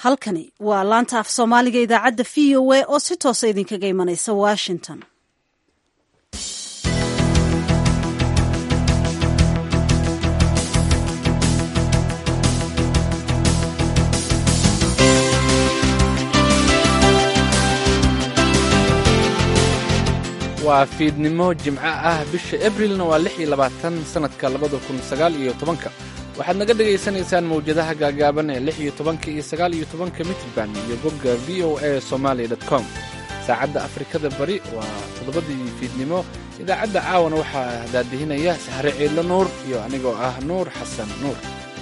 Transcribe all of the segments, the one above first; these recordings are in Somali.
halkani waa laanta af soomaaliga idaacadda v o a oo si toosa idinkaga imanaysa washington waa fiidnimo jimco ah bisha abrilna waa lix iyo labaatan sannadka labada kun sagaal iyo tobanka waxaad naga dhegaysanaysaan mawjadaha gaagaaban ee lix iyo tobanka iyo sagaal iyo tobanka mitrban iyo bogga v o a somaali dot com saacadda afrikada bari waa toddobadii fiidnimo idaacadda caawana waxaa daadihinaya sahre ciidlo nuur iyo anigoo ah nuur xasan nuur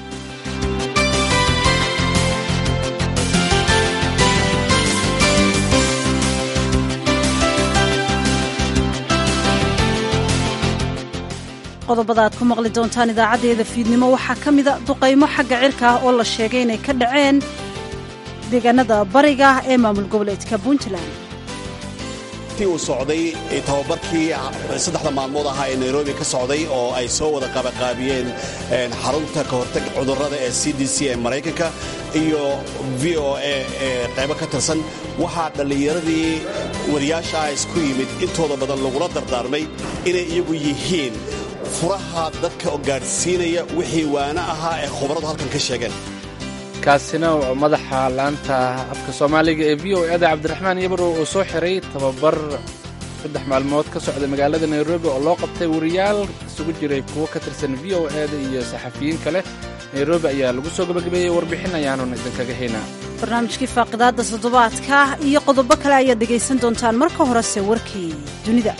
qodobada aad ku maqli doontaan idaacaddeeda fiidnimo waxaa ka mida duqaymo xagga cirka ah oo la sheegay inay ka dhaceen deegaanada bariga ee maamul goboleedka puntland ti uu socday tababarkii saddexda maalmood ahaa ee nairobi ka socday oo ay soo wada qabaqaabiyeen xarunta ka hortag cudurrada ee c d c ee maraykanka iyo v o a ee qaybo ka tirsan waxaa dhallinyaradii wariyaasha ah isku yimid intooda badan lagula dardaarmay inay iyagu yihiin furaha dadka gaadhsiinaya wixii waana ahaa ee khubaradu halkan ka sheegeen kaasina waa madaxa laanta afka soomaaliga ee v o ada cabdiraxmaan yabarow oo soo xiray tababar saddex maalmood ka socda magaalada nairobi oo loo qabtay wariyaal isugu jiray kuwo ka tirsan v o ada iyo saxafiyiin kale nairobi ayaa lagu soo gabagabeeyey warbixin ayaanun idinkaga haynaa barnaamijkii faaqidaadda toddobaadka iyo qodobo kale ayaad dhegaysan doontaan marka horese warkii dunida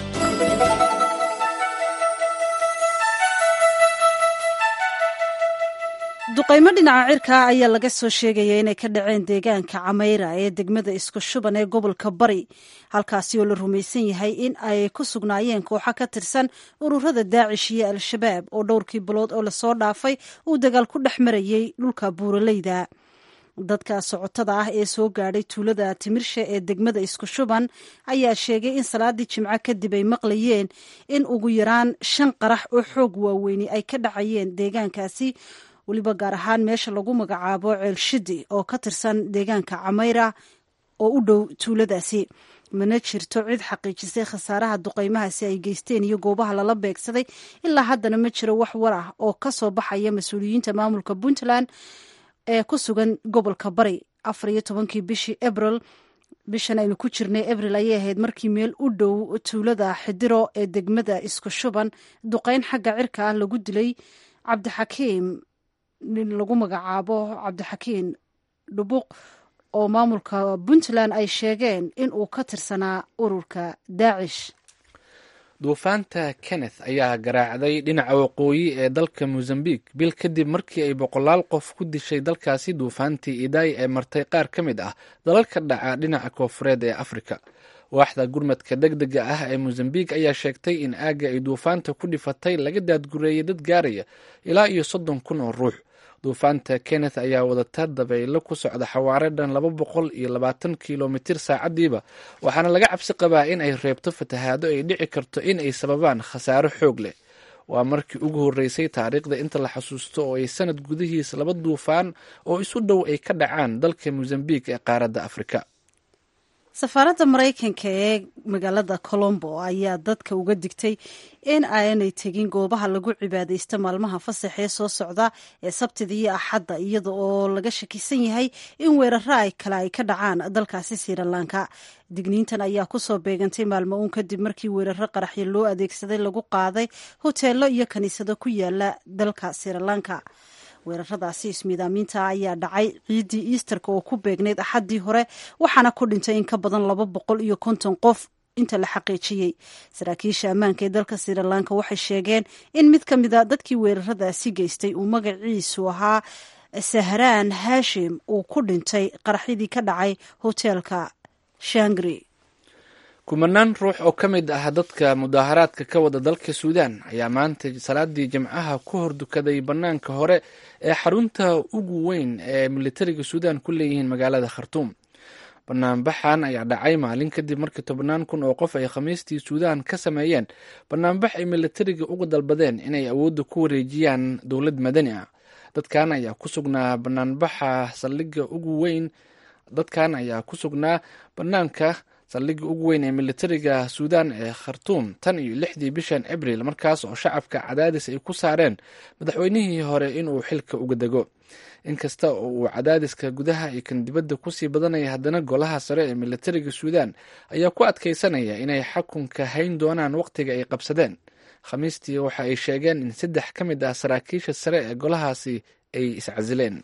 duqaymo dhinaca cirka ayaa laga soo sheegaya inay ka dhaceen deegaanka cameyra ee degmada isku shuban ee gobolka bari halkaasi oo la rumaysan yahay in ay ku sugnaayeen kooxo ka tirsan ururada daacish iyo al-shabaab oo dhowrkii bilood oo lasoo dhaafay uu dagaal ku dhex marayey dhulka buuraleyda dadka socotada ah ee soo gaadhay tuulada timirshe ee degmada isku shuban ayaa sheegay in salaadii jimco kadib ay maqlayeen in ugu yaraan shan qarax oo xoog waaweyni ay ka dhacayeen deegaankaasi weliba gaar ahaan meesha lagu magacaabo ceelshidi oo ka tirsan deegaanka cameyra oo u dhow tuuladaasi mana jirto cid xaqiijisay khasaaraha duqaymahaasi ay geysteen iyo goobaha lala beegsaday ilaa haddana ma jiro wax war ah oo ka soo baxaya mas-uuliyiinta maamulka puntland ee ku sugan gobolka bari afar iyo tobankii bishii abril bishan aynu ku jirnay abril ayay ahayd markii meel u dhow tuulada xidiro ee degmada isku shuban duqayn xagga cirka ah lagu dilay cabdixakiim nin lagu magacaabo cabdixakiin dhubuq oo maamulka puntland ay sheegeen in uu ka tirsanaa ururka daacish duufaanta kenneth ayaa garaacday dhinaca waqooyi ee dalka mozambiq bil kadib markii ay boqolaal qof ku dishay dalkaasi duufaantii idaay ee martay qaar ka mid ah dalalka dhaca dhinaca koofureed ee afrika waaxda gurmadka deg dega ah ee mozambiq ayaa sheegtay in aagga ay duufaanta ku dhifatay laga daadgureeyay dad gaaraya ilaa iyo soddon kun oo ruux duufaanta kenneth ayaa wadata dabaylo ku socda xawaare dhan laba boqol iyo labaatan kilomitir saacadiiba waxaana laga cabsi qabaa in ay reebto fatahaado ay dhici karto in ay sababaan khasaaro xoog leh waa markii ugu horreysay taariikhda inta la xasuusto oo ay sanad gudihiis laba duufaan oo isu dhow ay ka dhacaan dalka mozambiq ee qaaradda afrika safaaradda maraykanka ee magaalada colombo ayaa dadka uga digtay in aanay tegin goobaha lagu cibaadaysto maalmaha fasax ee soo socda ee sabtida iyo axadda iyada oo laga shakisan yahay in weeraro ay kale ay ka dhacaan dalkaasi sirilanka digniintan ayaa kusoo beegantay maalmo uun kadib markii weeraro qaraxyo loo adeegsaday lagu qaaday hoteelo iyo kaniisado ku yaala dalka sirilanka weeraradaasi ismiidaamiinta ayaa dhacay ciiddii easterka oo ku beegnayd axaddii hore waxaana ku dhintay in ka badan laba boqol iyo konton qof inta la xaqiijiyey saraakiisha ammaanka ee dalka sirilanka waxay sheegeen in mid ka mida dadkii weeraradaasi geystay uu magaciisu ahaa sahraan hashim uu ku dhintay qaraxyadii ka dhacay hoteelka shangri kumanaan ruux oo ka mid ah dadka mudaaharaadka ka wada dalka suudaan ayaa maanta salaadii jimcaha ku hordukaday bannaanka hore ee xarunta ugu weyn ee militariga suudaan ku leeyihiin magaalada khartuum banaanbaxan ayaa dhacay maalin kadib markii tobannaan kun oo qof ay khamiistii suudaan ka sameeyeen banaanbax ay militariga uga dalbadeen inay awoodda ku wareejiyaan dowlad madani ah dadkan ayaa ku sugnaa banaanbaxa saldhigga ugu weyn dadkan ayaa ku sugnaa banaanka saldhigga ugu weyn ee militariga suudan ee khartuum tan iyo lixdii bishan abril markaas oo shacabka cadaadis ay ku saareen madaxweynihii hore inuu xilka uga dego inkasta oo uu cadaadiska gudaha iyo kan dibadda kusii badanaya haddana golaha sare ee militariga suudan ayaa ku adkeysanaya inay xakunka hayn doonaan waqtiga ay qabsadeen khamiistii waxa ay sheegeen in saddex ka mid ah saraakiisha sare ee golahaasi ay iscasileen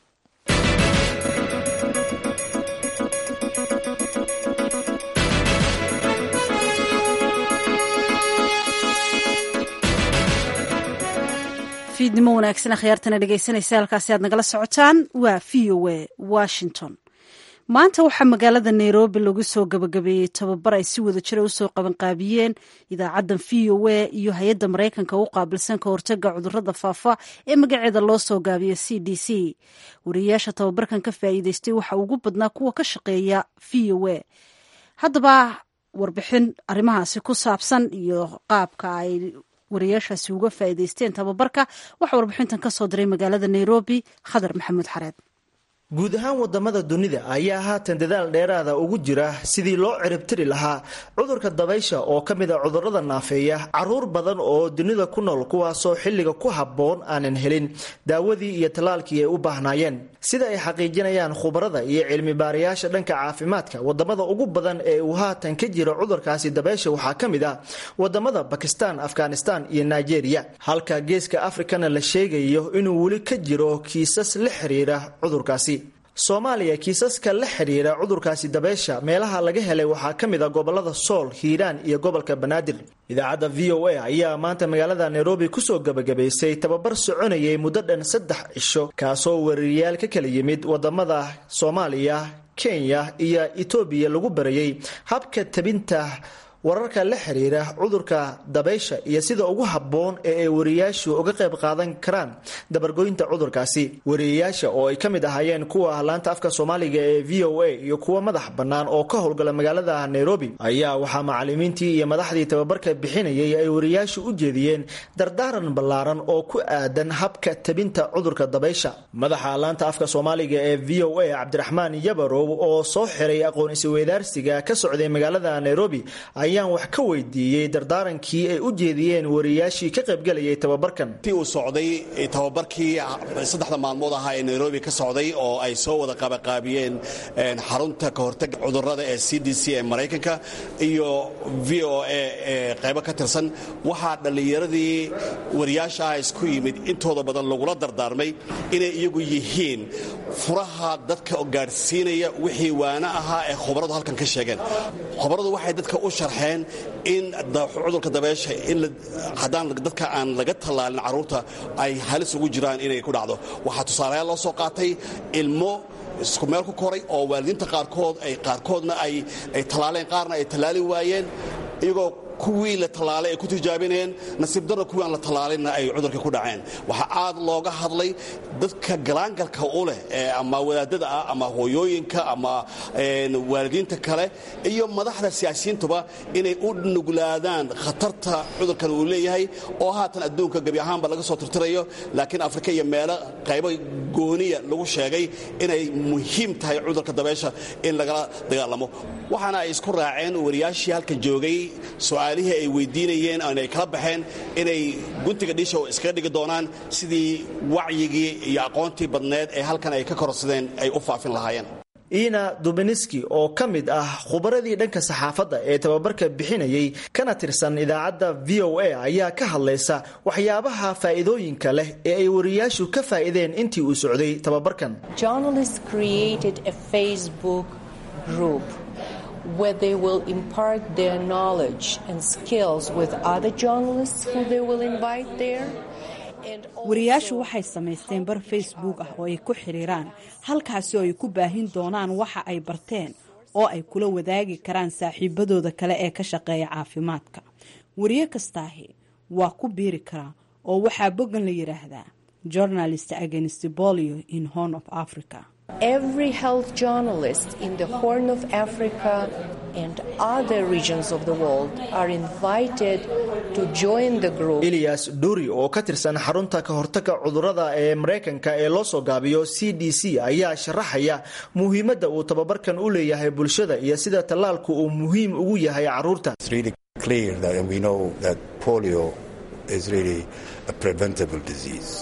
fiidnimo wanaagsan akhyaartana dhegeysanaysa halkaasi aad nagala socotaan waa v o a washington maanta waxaa magaalada nairobi lagu soo gabagabeeyey tababar ay si wada jira usoo qabanqaabiyeen idaacaddan v o a iyo hay-adda maraykanka u qaabilsan ka hortaga cudurada faafa ee magaceeda loo soo gaabiyo c d c wariyayaasha tababarkan ka faa'iideystay waxa ugu badnaa kuwa ka shaqeeya v o a haddaba warbixin arrimahaasi ku saabsan iyo qaabka ay wariyaashaasi uga faa'iideysteen tababarka waxaa warbixintan ka soo diray magaalada nairobi khadar maxamuud xareed guud ahaan wadamada dunida ayaa haatan dadaal dheeraada ugu jira sidii loo ciribtiri lahaa cudurka dabaysha oo ka mid a cudurada naafeeya caruur badan oo dunida ku nool kuwaasoo xilliga ku habboon aanan helin daawadii iyo tallaalkii ay u baahnaayeen sida ay xaqiijinayaan khubarada iyo cilmi baarayaasha dhanka caafimaadka wadamada ugu badan ee uu haatan ka jiro cudurkaasi dabaysha waxaa ka mid ah wadamada bakistan afghanistan iyo nigeria halka geeska afrikana la sheegayo inuu weli ka jiro kiisas la xiriira cudurkaasi soomaaliya kiisaska la xidhiira cudurkaasi dabeysha meelaha laga helay waxaa ka mid a gobolada sool hiiraan iyo gobolka banaadir idaacadda v o a ayaa maanta magaalada nairobi kusoo gebagabaysay tababar soconayay muddo dhan saddex cisho kaasoo wariyayaal ka kala yimid wadamada soomaaliya kenya iyo etoobiya lagu barayay habka tabinta wararka la xiriira cudurka dabaysha iyo sida ugu habboon ee ay wariyayaashu uga qayb qaadan karaan dabargoynta cudurkaasi wariyayaasha oo ay ka mid ahaayeen kuwa laanta afka soomaaliga ee v o a iyo kuwa madax bannaan oo ka howlgala magaalada nairobi ayaa waxaa macalimiintii iyo madaxdii tababarka bixinayay ay wariyayaashu u jeediyeen dardaaran ballaaran oo ku aadan habka tabinta cudurka dabaysha madaxa laanta afka soomaaliga ee v o a cabdiraxmaan yabarow oo soo xiray aqoon isweydaarsiga ka socday magaalada nairobi ayaan wax ka weydiiyey dardaarankii ay u jeediyeen wariyaashii ka qaybgalayay tababarkan ti uu socday tababarkii saddexda maalmood ahaa ee nairobi ka socday oo ay soo wada qabaqaabiyeen xarunta ka hortaga cudurada ee c d c ee maraykanka iyo v o a ee qaybo ka tirsan waxaa dhallinyaradii wariyaasha ah isku yimid intooda badan lagula dardaarmay inay iyagu yihiin furaha dadka gaadhsiinaya wixii waana ahaa ee khubaradu halkan ka sheegeen khubaradu waxay dadka u sharxeen in cudurka dabeesha haddaan dadka aan laga tallaalin carruurta ay halis ugu jiraan inay ku dhacdo waxaa tusaalayaal loo soo qaatay ilmo isku meel ku koray oo waalidiinta qaarkood ay qaarkoodna ay tallaaleen qaarna ay tallaali waayeen iyagoo kuwii la tallaalay ay ku tijaabinayeen nasiib darro kuwii aan la tallaalinna ay cudurkii ku dhaceen waxaa aad looga hadlay dadka galaangalka u leh ama wadaadada ah ama hooyooyinka ama waalidiinta kale iyo madaxda siyaasiyiintuba inay u nuglaadaan khatarta cudurkan uu leeyahay oo haatan adduunka gebi ahaanba laga soo tirtirayo laakiin afrika iyo meelo qaybo gooniya lagu sheegay inay muhiim tahay cudurka dabeesha in lagala dagaalamo waxaana ay isku raaceen wariyaashii halkan joogay su-aalihii ay weydiinayeen ay kala baxeen inay guntiga dhiisha iskaga dhigi doonaan sidii wacyigii iyo aqoontii badneed ee halkan ay ka kororsadeen ay u faafin lahaayeen iina dubiniski oo ka mid ah khubaradii dhanka saxaafadda ee tababarka bixinayay kana tirsan idaacadda v o a ayaa ka hadlaysa waxyaabaha faa'iidooyinka leh ee ay wariyaashu ka faa'iideen intii uu socday tababarkan where they will impart their knowledge and skills with other journalists who they will invite there. wariyaashu waxay samaysteen bar facebook ah oo ay ku xidhiiraan halkaasi oo ay ku baahin doonaan waxa ay barteen oo ay kula wadaagi karaan saaxiibadooda kale ee ka shaqeeya caafimaadka wariye kastaahi waa ku biiri karaa oo waxaa boggan la yidhaahdaa journalist against bolio in horn of africa Every health journalist in the Horn of Africa and other regions of the world are invited to join the group. elias dhuri oo ka tirsan xarunta ka hortagga cudurrada ee maraykanka ee loo soo gaabiyo c d c ayaa sharaxaya muhiimadda uu tababarkan u leeyahay bulshada iyo sida tallaalku uu muhiim ugu yahay carruurta It's really clear that and we know that polio is really a preventable disease.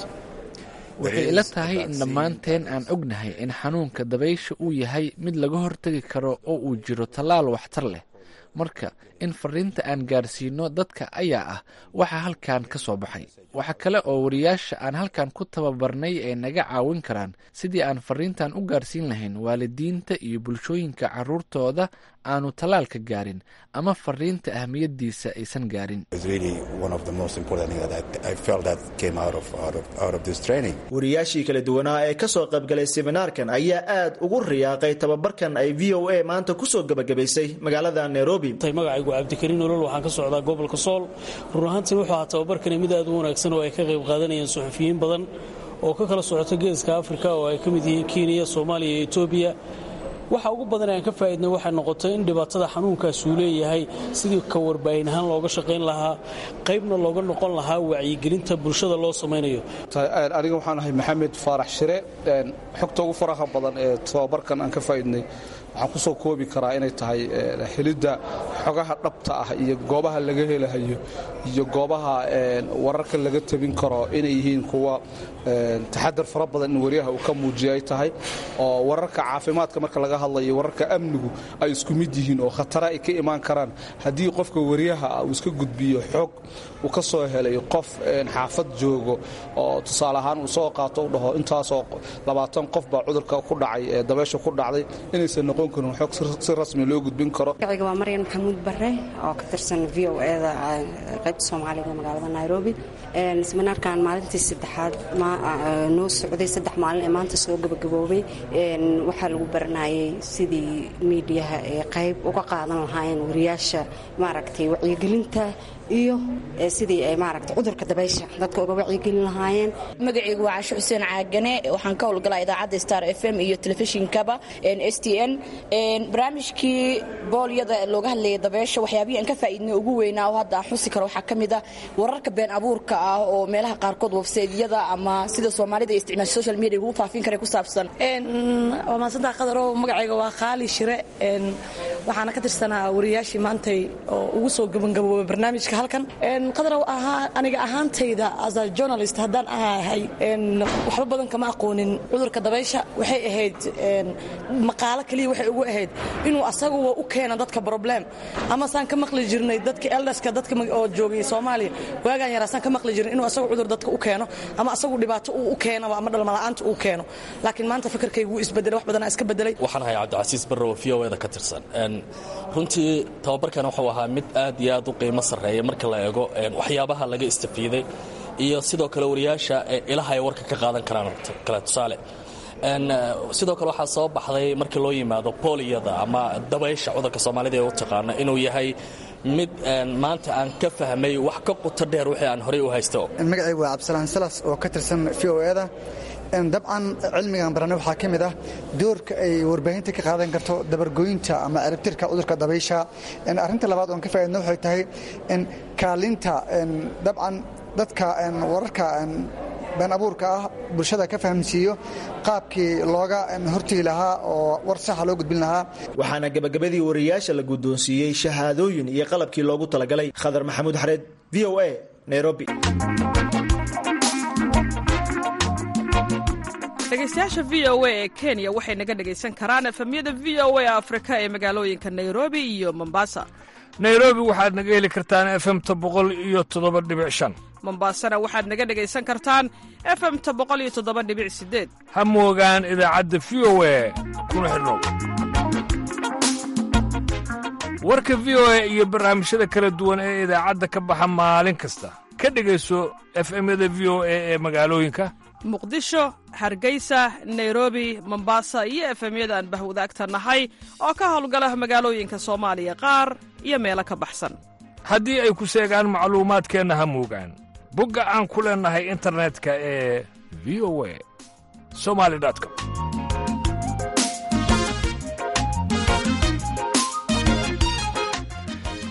waxay ila tahay in dhammaanteen aan ognahay in xanuunka dabaysha uu yahay mid laga hortegi karo oo uu jiro tallaal waxtar leh marka in fariinta aan gaarsiino dadka ayaa ah waxa halkan ka soo baxay waxa kale oo wariyaasha aan halkan ku tababarnay ay naga caawin karaan sidii aan fariintan u gaarsiin lahayn waalidiinta iyo bulshooyinka carruurtooda aanu tallaalka gaarin ama fariinta ahmiyadiisa aysan gaarin It's really one of the most important things that I, I felt that came out of, out of out of this training. wariyaashii kala duwanaa ee ka soo qaybgalay seminaarkan ayaa aad ugu riyaaqay tababarkan ay v o a maanta kusoo gebagabaysay magaalada nairobi magacaygu cabdikariin olol waxaan ka socdaa gobolka sool run ahaantiin wuxuu ahaa tababarkani mid aad u wanaagsan oo ay ka qayb qaadanayeen suxufiyiin badan oo ka kala socota geeska afrika oo ay ka mid yihiin kenya soomaaliya iyo etoobiya waxa ugu badan aan ka faa'idnay waxay noqotay in dhibaatada xanuunkaas uu leeyahay sidii ka warbaahin ahaan looga shaqayn lahaa qaybna looga noqon lahaa wacyigelinta bulshada loo samaynayo aniga waxaan ahay maxamed faarax shire xogta ugu faraha badan ee tababarkan aan ka faa'idnay waxaan ku soo koobi karaa inay tahay helidda xogaha dhabta ah iyo goobaha laga helahayo iyo goobaha wararka laga tabin karo inay yihiin kuwa taxadar fara badan in wariyaha uu ka muujiya ay tahay oo wararka caafimaadka marka laga hadlayo wararka amnigu ay isku mid yihiin oo khatara ay ka imaan karaan haddii qofka wariyaha ah uu iska gudbiyo xog uu ka soo helay qof xaafad joogo oo tusaale ahaan uu soo qaato u dhaho intaasoo labaatan qof baa cudurka ku dhacay ee dabeesha ku dhacday inaysan noqon karin xog si rasmi loo gudbin karo magaciga waa maryan maxamuud bare oo ka tirsan v o eda qaybta soomaaliga magaalada nairobi seminaarkan maalintii saddexaad noo socday saddex maalin ee maanta soo gabagaboobay waxaa lagu baranayay sidii miidiyaha ay qayb uga qaadan lahaayeen wariyaasha maaragtay wacyigelinta iyo sidii ay maaragtay cudurka dabaysha dadka uga wacyigelin lahaayeen magacaygu waa casho xuseen caagane waxaan ka howlgalaa idaacadda star f m iyo telefishinkaba s t n barnaamijkii boolyada looga hadlayay dabeysha waxyaabihii aan ka faa'iidnay ugu weynaa oo hadda aan xusi karo waxaa ka mid ah wararka been abuurka ah oo meelaha qaarkood websaydyada ama sida soomaalida ay isticmaasha social media lagu faafin karay ku saabsan waa maasantaa qadarow magacayga waa qaali shire waxaana ka tirsanaa wariyaashii maantay oo ugu soo gabagaboobay barnaamijka halkan qadarow ahaa aniga ahaantayda as a journalist haddaan ahay waxba badan kama aqoonin cudurka dabaysha waxay ahayd maqaalo keliya waxay ugu ahayd inuu asaguwa u keeno dadka problem ama saan ka maqli jirnay dadka elderska dadka oo joogay soomaaliya waagaan yaraa saan ka maqli jirnay inuu asagu cudur dadka u keeno ama asagu dhibaato uu u keenaba ama dhalmala'aanta uu keeno laakiin maanta fikirkaygu wuu isbedelay wax badanaa iska bedelay waxaan ahay cabdicasiis barrow v o eda ka tirsan runtii tababarkan wuxuu ahaa mid aad iyo aad u qiimo sarreeya marka la eego waxyaabaha laga istafiiday iyo sidoo kale wariyaasha ilaha ay warka ka qaadan karaan kale tusaale sidoo kale waxaa soo baxday markii loo yimaado booliyada ama dabaysha cudurka soomaalida ee u taqaana inuu yahay mid maanta aan ka fahmay wax ka quto dheer wixii aan horey u haysto magacaygu waa cabdisalaan salas oo ka tirsan v o eda dabcan cilmigan baranay waxaa ka mid ah doorka ay warbaahinta ka qaadan karto dabargoynta ama ciribtirka cudurka dabaysha arrinta labaad oon ka faa'idna waxay tahay kaalinta dabcan dadka wararka been abuurka ah bulshada ka fahamsiiyo qaabkii looga hortegi lahaa oo war saxa loo gudbin lahaa waxaana gebagabadii wariyaasha la guddoonsiiyey shahaadooyin iyo qalabkii loogu talagalay khadar maxamuud xareed v o a nairobi dhegaystayaasha v o a ee kenya waxay naga dhegaysan karaan efemyada v o a afrika ee magaalooyinka nairobi iyo mombasa nairobi waxaad naga heli kartaan efemta boqol iyo toddoba dhibic shan mombasana waxaad naga dhegaysan kartaan efemta boqol iyo toddoba dhibic sideed ha moogaan idaacadda v o a kuna xidhnow warka v o a iyo barnaamijyada kala duwan ee idaacadda ka baxa maalin kasta ka dhegayso efemyada v o a ee magaalooyinka muqdisho hargeysa nairobi mombasa iyo efemyada aan bahwadaagta nahay oo ka howlgala magaalooyinka soomaaliya qaar iyo meelo ka baxsan haddii ay ku seegaan macluumaadkeenna ha moogaan bogga aan ku leennahay internetka ee v o a somali com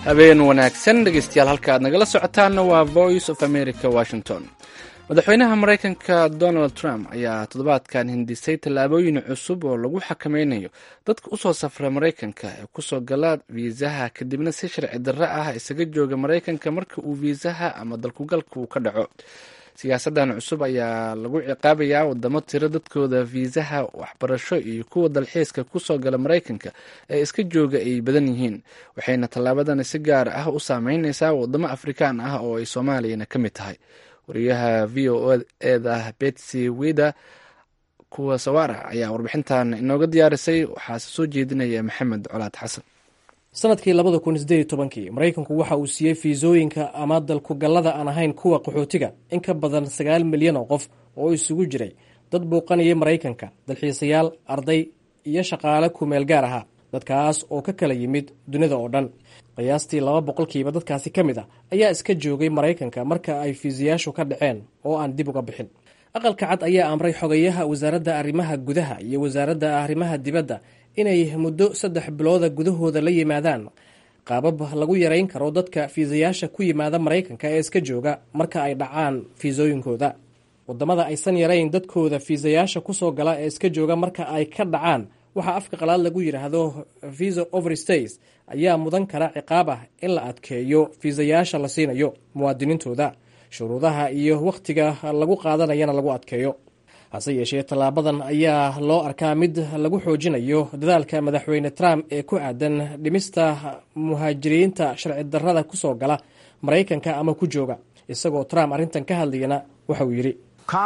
habeen wanaagsan dhegeystayaal halka aad nagala socotaanna waa voice of america washington madaxweynaha maraykanka donald trump ayaa toddobaadkan hindisay tallaabooyin cusub oo lagu xakameynayo dadka usoo safra maraykanka ee kusoo gala fiisaha kadibna si sharci darro ah isaga jooga maraykanka marka uu fiisaha ama dalkugalka uu ka dhaco siyaasadan cusub ayaa lagu ciqaabayaa wadamo tiro dadkooda fiisaha waxbarasho iyo kuwa dalxiiska kusoo gala maraykanka ee iska jooga ay badan yihiin waxayna tallaabadani si gaar ah u saameyneysaa wadamo afrikaan ah oo ay soomaaliyana ka mid tahay wariyaha v o eda betsy wida kuwa sawaara ayaa warbixintan inooga diyaarisay waxaase soo jeedinaya maxamed colaad xasan sanadkii labada kun sideed iyo tobankii maraykanku waxa uu siiyey fiisooyinka ama dalkugallada aan ahayn kuwa qaxootiga in ka badan sagaal milyan oo qof oo isugu jiray dad buuqanaya maraykanka dalxiisayaal arday iyo shaqaale kumeel gaar ahaa dadkaas oo ka kala yimid dunida oo dhan qiyaastii laba boqolkiiba dadkaasi ka mid a ayaa iska joogay maraykanka marka ay fiisayaashu ka dhaceen oo aan dib uga bixin aqalka cad ayaa amray xogayaha wasaaradda arrimaha gudaha iyo wasaaradda arrimaha dibadda inay muddo saddex bilooda gudahooda la yimaadaan qaabab lagu yarayn karo dadka fiisayaasha ku yimaada maraykanka ee iska jooga marka ay dhacaan fiisooyinkooda wadamada aysan yarayn dadkooda fiisayaasha kusoo gala ee iska jooga marka ay ka dhacaan waxaa afka qalaad lagu yidhaahdo visa overstays ayaa mudan kara ciqaab ah in la adkeeyo fiisayaasha la siinayo muwaadiniintooda shuruudaha iyo wakhtiga lagu qaadanayana lagu adkeeyo hase yeeshee tallaabadan ayaa loo arkaa mid lagu xoojinayo dadaalka madaxweyne trump ee ku aadan dhimista muhaajiriinta sharci darrada kusoo gala maraykanka ama ku jooga isagoo trump arrintan ka hadlayana waxa uu yidhi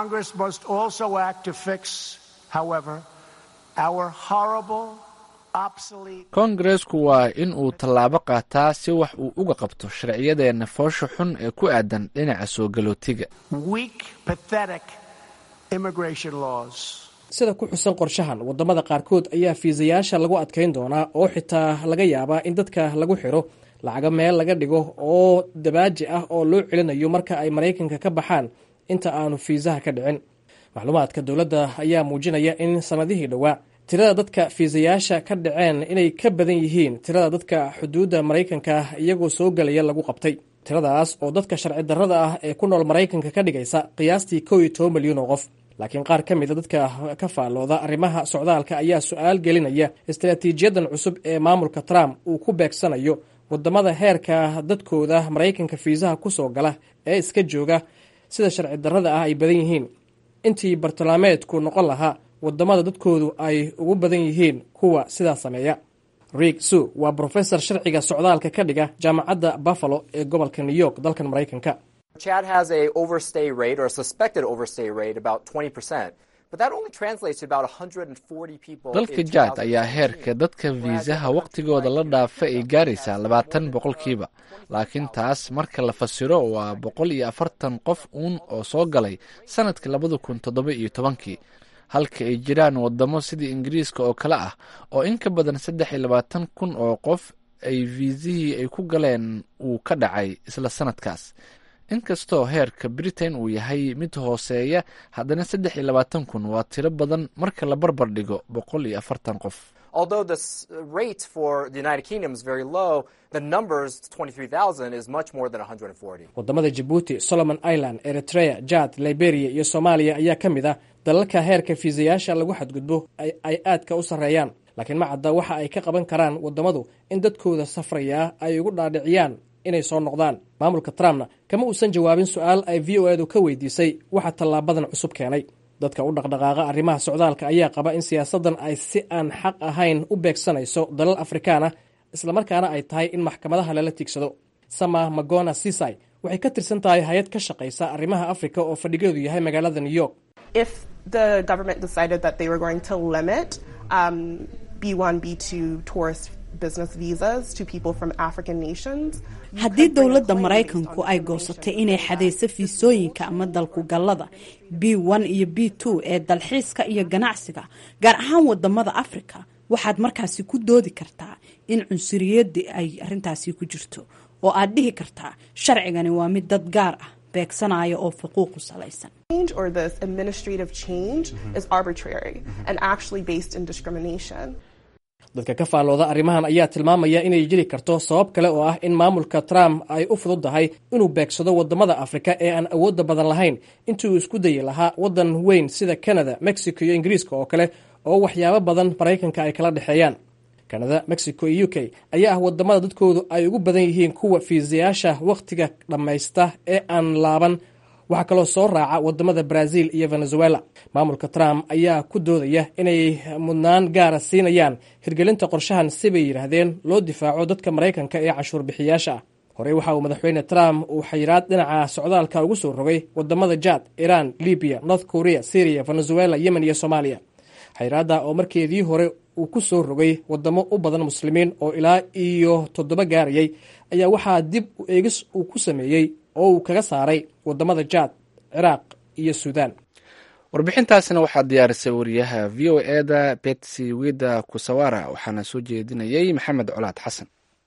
koongareesku waa in uu tallaabo qaataa si wax uu uga qabto sharciyadeenna foosha xun ee ku aadan dhinaca soo galootiga sida ku xusan qorshahan wadamada qaarkood ayaa fiisayaasha lagu adkayn doonaa oo xitaa laga yaabaa in dadka lagu xiro lacago meel laga dhigo oo dabaaji ah oo loo celinayo marka ay maraykanka ka baxaan inta aanu fiisaha ka dhicin macluumaadka dowladda ayaa muujinaya in sanadihii dhowaa tirada dadka fiisayaasha ka dhaceen inay ka badan yihiin tirada dadka xuduudda maraykanka iyagoo soo gelaya lagu qabtay tiradaas oo dadka sharci darrada ah ee ku nool maraykanka ka dhigaysa qiyaastii kow iyo toban milyan oo qof laakiin qaar ka mida dadka ka faallooda arrimaha socdaalka ayaa su-aal gelinaya istaraatiijiyadan cusub ee maamulka trump uu ku beegsanayo wadamada heerka dadkooda maraykanka fiisaha kusoo gala ee iska jooga sida sharci darrada ah ay badan yihiin intii bartilmaameedku noqon lahaa wadamada dadkoodu ay ugu badan yihiin kuwa sidaa sameeya riig su waa brofesor sharciga socdaalka ka dhiga jaamacadda buffalo ee gobolka new york dalkan maraykanka Chad has a overstay rate or a suspected overstay rate about 20%, but that only translates to about 140 people. dalka jaad ayaa heerka dadka fiisaha wakhtigooda la dhaafa ay gaaraysaa labaatan boqolkiiba laakiin taas marka la fasiro waa boqol iyo afartan qof uun oo soo galay sanadkii labada kun toddoba iyo tobankii halka ay jiraan wadamo sidii ingiriiska oo kale ah oo in ka badan saddex iyo labaatan kun oo qof ay fiisihii ay ku galeen uu ka dhacay isla sanadkaas inkastoo heerka britain uu yahay mid hooseeya haddana saddex iyo labaatan kun waa tiro badan marka la barbar dhigo boqol iyo afartan qof Although the s- rate for the United Kingdom is very low, the numbers, 23,000, is much more than 140. wadamada jabuuti solomon island eritrea jad liberia iyo soomaaliya ayaa ka mid ah dalalka heerka fiisayaasha lagu xadgudbo ay- ay aadka u sarreeyaan laakiin ma cadda waxa ay ka qaban karaan wadamadu in dadkooda safraya ay ugu dhaadhiciyaan inay soo noqdaan maamulka trumpna kama uusan jawaabin su-aal ay v o edu ka weydiisay waxa tallaabadan cusub keenay dadka u dhaqdhaqaaqa arrimaha socdaalka ayaa qaba in siyaasadan ay si aan xaq ahayn u beegsanayso dalal afrikaan ah islamarkaana ay tahay in maxkamadaha lala tiigsado sama magona sisai waxay ka tirsan tahay hay-ad ka shaqaysa arrimaha afrika oo fadhigeedu yahay magaalada new york if the government decided that they were going to limit um, B1, B2 tourist business visas to people from African nations, haddii dowladda maraykanku ay goosatay inay xadayso fiisooyinka ama dalkugallada b one iyo b two ee dalxiiska iyo ganacsiga gaar ahaan wadamada afrika waxaad markaasi ku doodi kartaa in cunsuriyadii ay arintaasi ku jirto oo aad dhihi kartaa sharcigani waa mid dad gaar ah beegsanaya oo xuquuq ku salaysan change or this administrative change is arbitrary and actually based in discrimination. dadka ka faallooda arrimahan ayaa tilmaamaya inay jiri karto sabab kale oo ah in maamulka trump ay u fududdahay inuu beegsado waddamada afrika ee aan awoodda badan lahayn intii uu isku dayi lahaa waddan weyn sida canada mexico iyo ingiriiska oo kale oo waxyaabo badan maraykanka ay kala dhexeeyaan kanada mexico iyo u k ayaa ah waddamada dadkoodu ay ugu badan yihiin kuwa fiisayaasha wakhtiga dhammaysta ee aan laaban waxaa kaloo soo raaca waddamada brazil iyo venezuela maamulka trump ayaa ku doodaya inay mudnaan gaara siinayaan hirgelinta qorshahan sibay yidhaahdeen loo difaaco dadka maraykanka ee cashuur bixiyaasha ah horey waxa uu madaxweyne trump uu xayiraad dhinaca socdaalka ugu soo rogay waddamada jad iran libiya north korea syria venezuela yemen iyo soomaaliya xayiraadda oo markeedii hore uu ku soo rogay waddamo u badan muslimiin oo ilaa iyo toddoba gaarayay ayaa waxaa dib u eegis uu ku sameeyey oo uu kaga saaray waddamada jaad ciraaq iyo suudaan warbixintaasina waxaa diyaarisay wariyaha v o eda betsy wida kusawara waxaana soo jeedinayay maxamed colaad xasan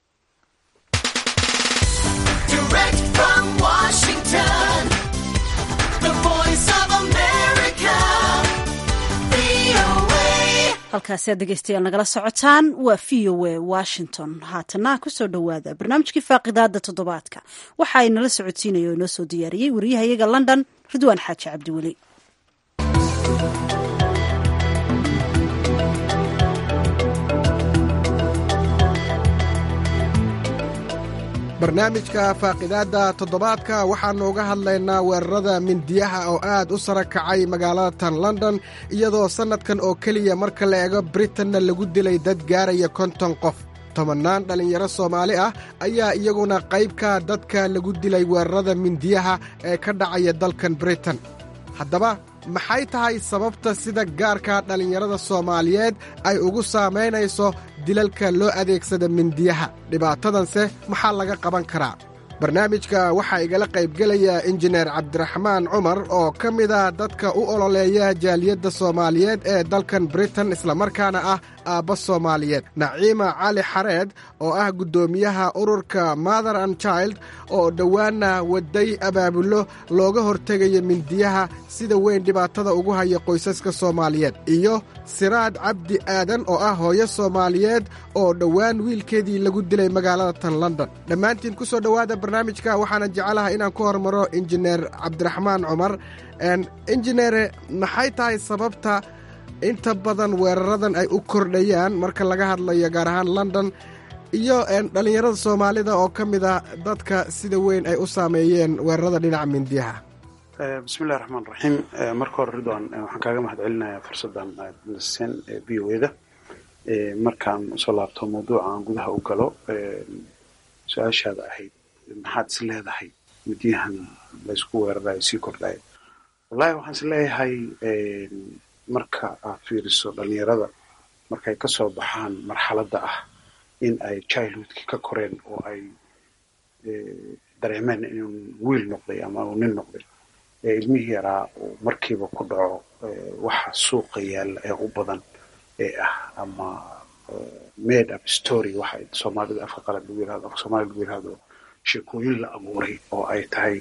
halkaasi aad dhegeystayaal nagala socotaan waa v o a washington haatana kusoo dhowaada barnaamijkii faaqidaada toddobaadka waxa ay nala socodsiinaya oo inoo soo diyaariyey wariyahayaga london ridwaan xaaji cabdiweli barnaamijka faaqidaadda toddobaadka waxaannu uga hadlaynaa weerarada mindiyaha oo aad u sara kacay magaalada tan london iyadoo sannadkan oo keliya marka la eego britanna lagu dilay dad gaaraya konton qof tobannaan dhallinyaro soomaali ah ayaa iyaguna qaybka dadka lagu dilay weerarada mindiyaha ee ka dhacaya dalkan britain haddaba maxay tahay sababta sida gaarka dhallinyarada soomaaliyeed ay ugu saamaynayso dilalka loo adeegsada mindiyaha dhibaatadanse maxaa laga qaban karaa barnaamijka waxaa igala qaybgelaya injineer cabdiraxmaan cumar oo ka mida dadka u ololeeya jaaliyadda soomaaliyeed ee dalkan britain islamarkaana ah aabba soomaaliyeed naciima cali xareed oo ah guddoomiyaha ururka mother and child oo dhowaanna waday abaabullo looga hortegayo mindiyaha sida weyn dhibaatada ugu haya qoysaska soomaaliyeed iyo siraad cabdi aadan oo ah hooyo soomaaliyeed oo dhowaan wiilkeedii lagu dilay magaalada tan london dhammaantiin ku soo dhowaada barnaamijka waxaana jecelaha inaan ku hormaro injineer cabdiraxmaan cumar injineere maxay tahay sababta inta badan weeraradan ay u kordhayaan marka laga hadlayo gaar ahaan london iyo dhallinyarada soomaalida oo ka mid a dadka sida weyn ay u saameeyeen weerarada dhinaca mindiyaha bismillahi raxmaan raxiim marka hore ridwan waxaan kaaga mahad celinayaa fursaddan aad naseen v o eda markaan usoo laabto mawduuca aan gudaha u galo su-aashaada ahayd maxaad is leedahay midiyahan laysku weerarayo sii kordhayo wallahi waxaan is leeyahay marka aad fiiriso dhalinyarada markay kasoo baxaan marxaladda ah in ay childhoodkii ka koreen oo ay dareemeen inuu wiil noqday ama uu nin noqday ilmihii yaraa uu markiiba ku dhaco waxa suuqa yaalla ee u badan ee ah ama made up story waxa soomaalida afka qalad lagu yirahdo afka soomaalida lagu yirahdo sheekooyin la abuuray oo ay tahay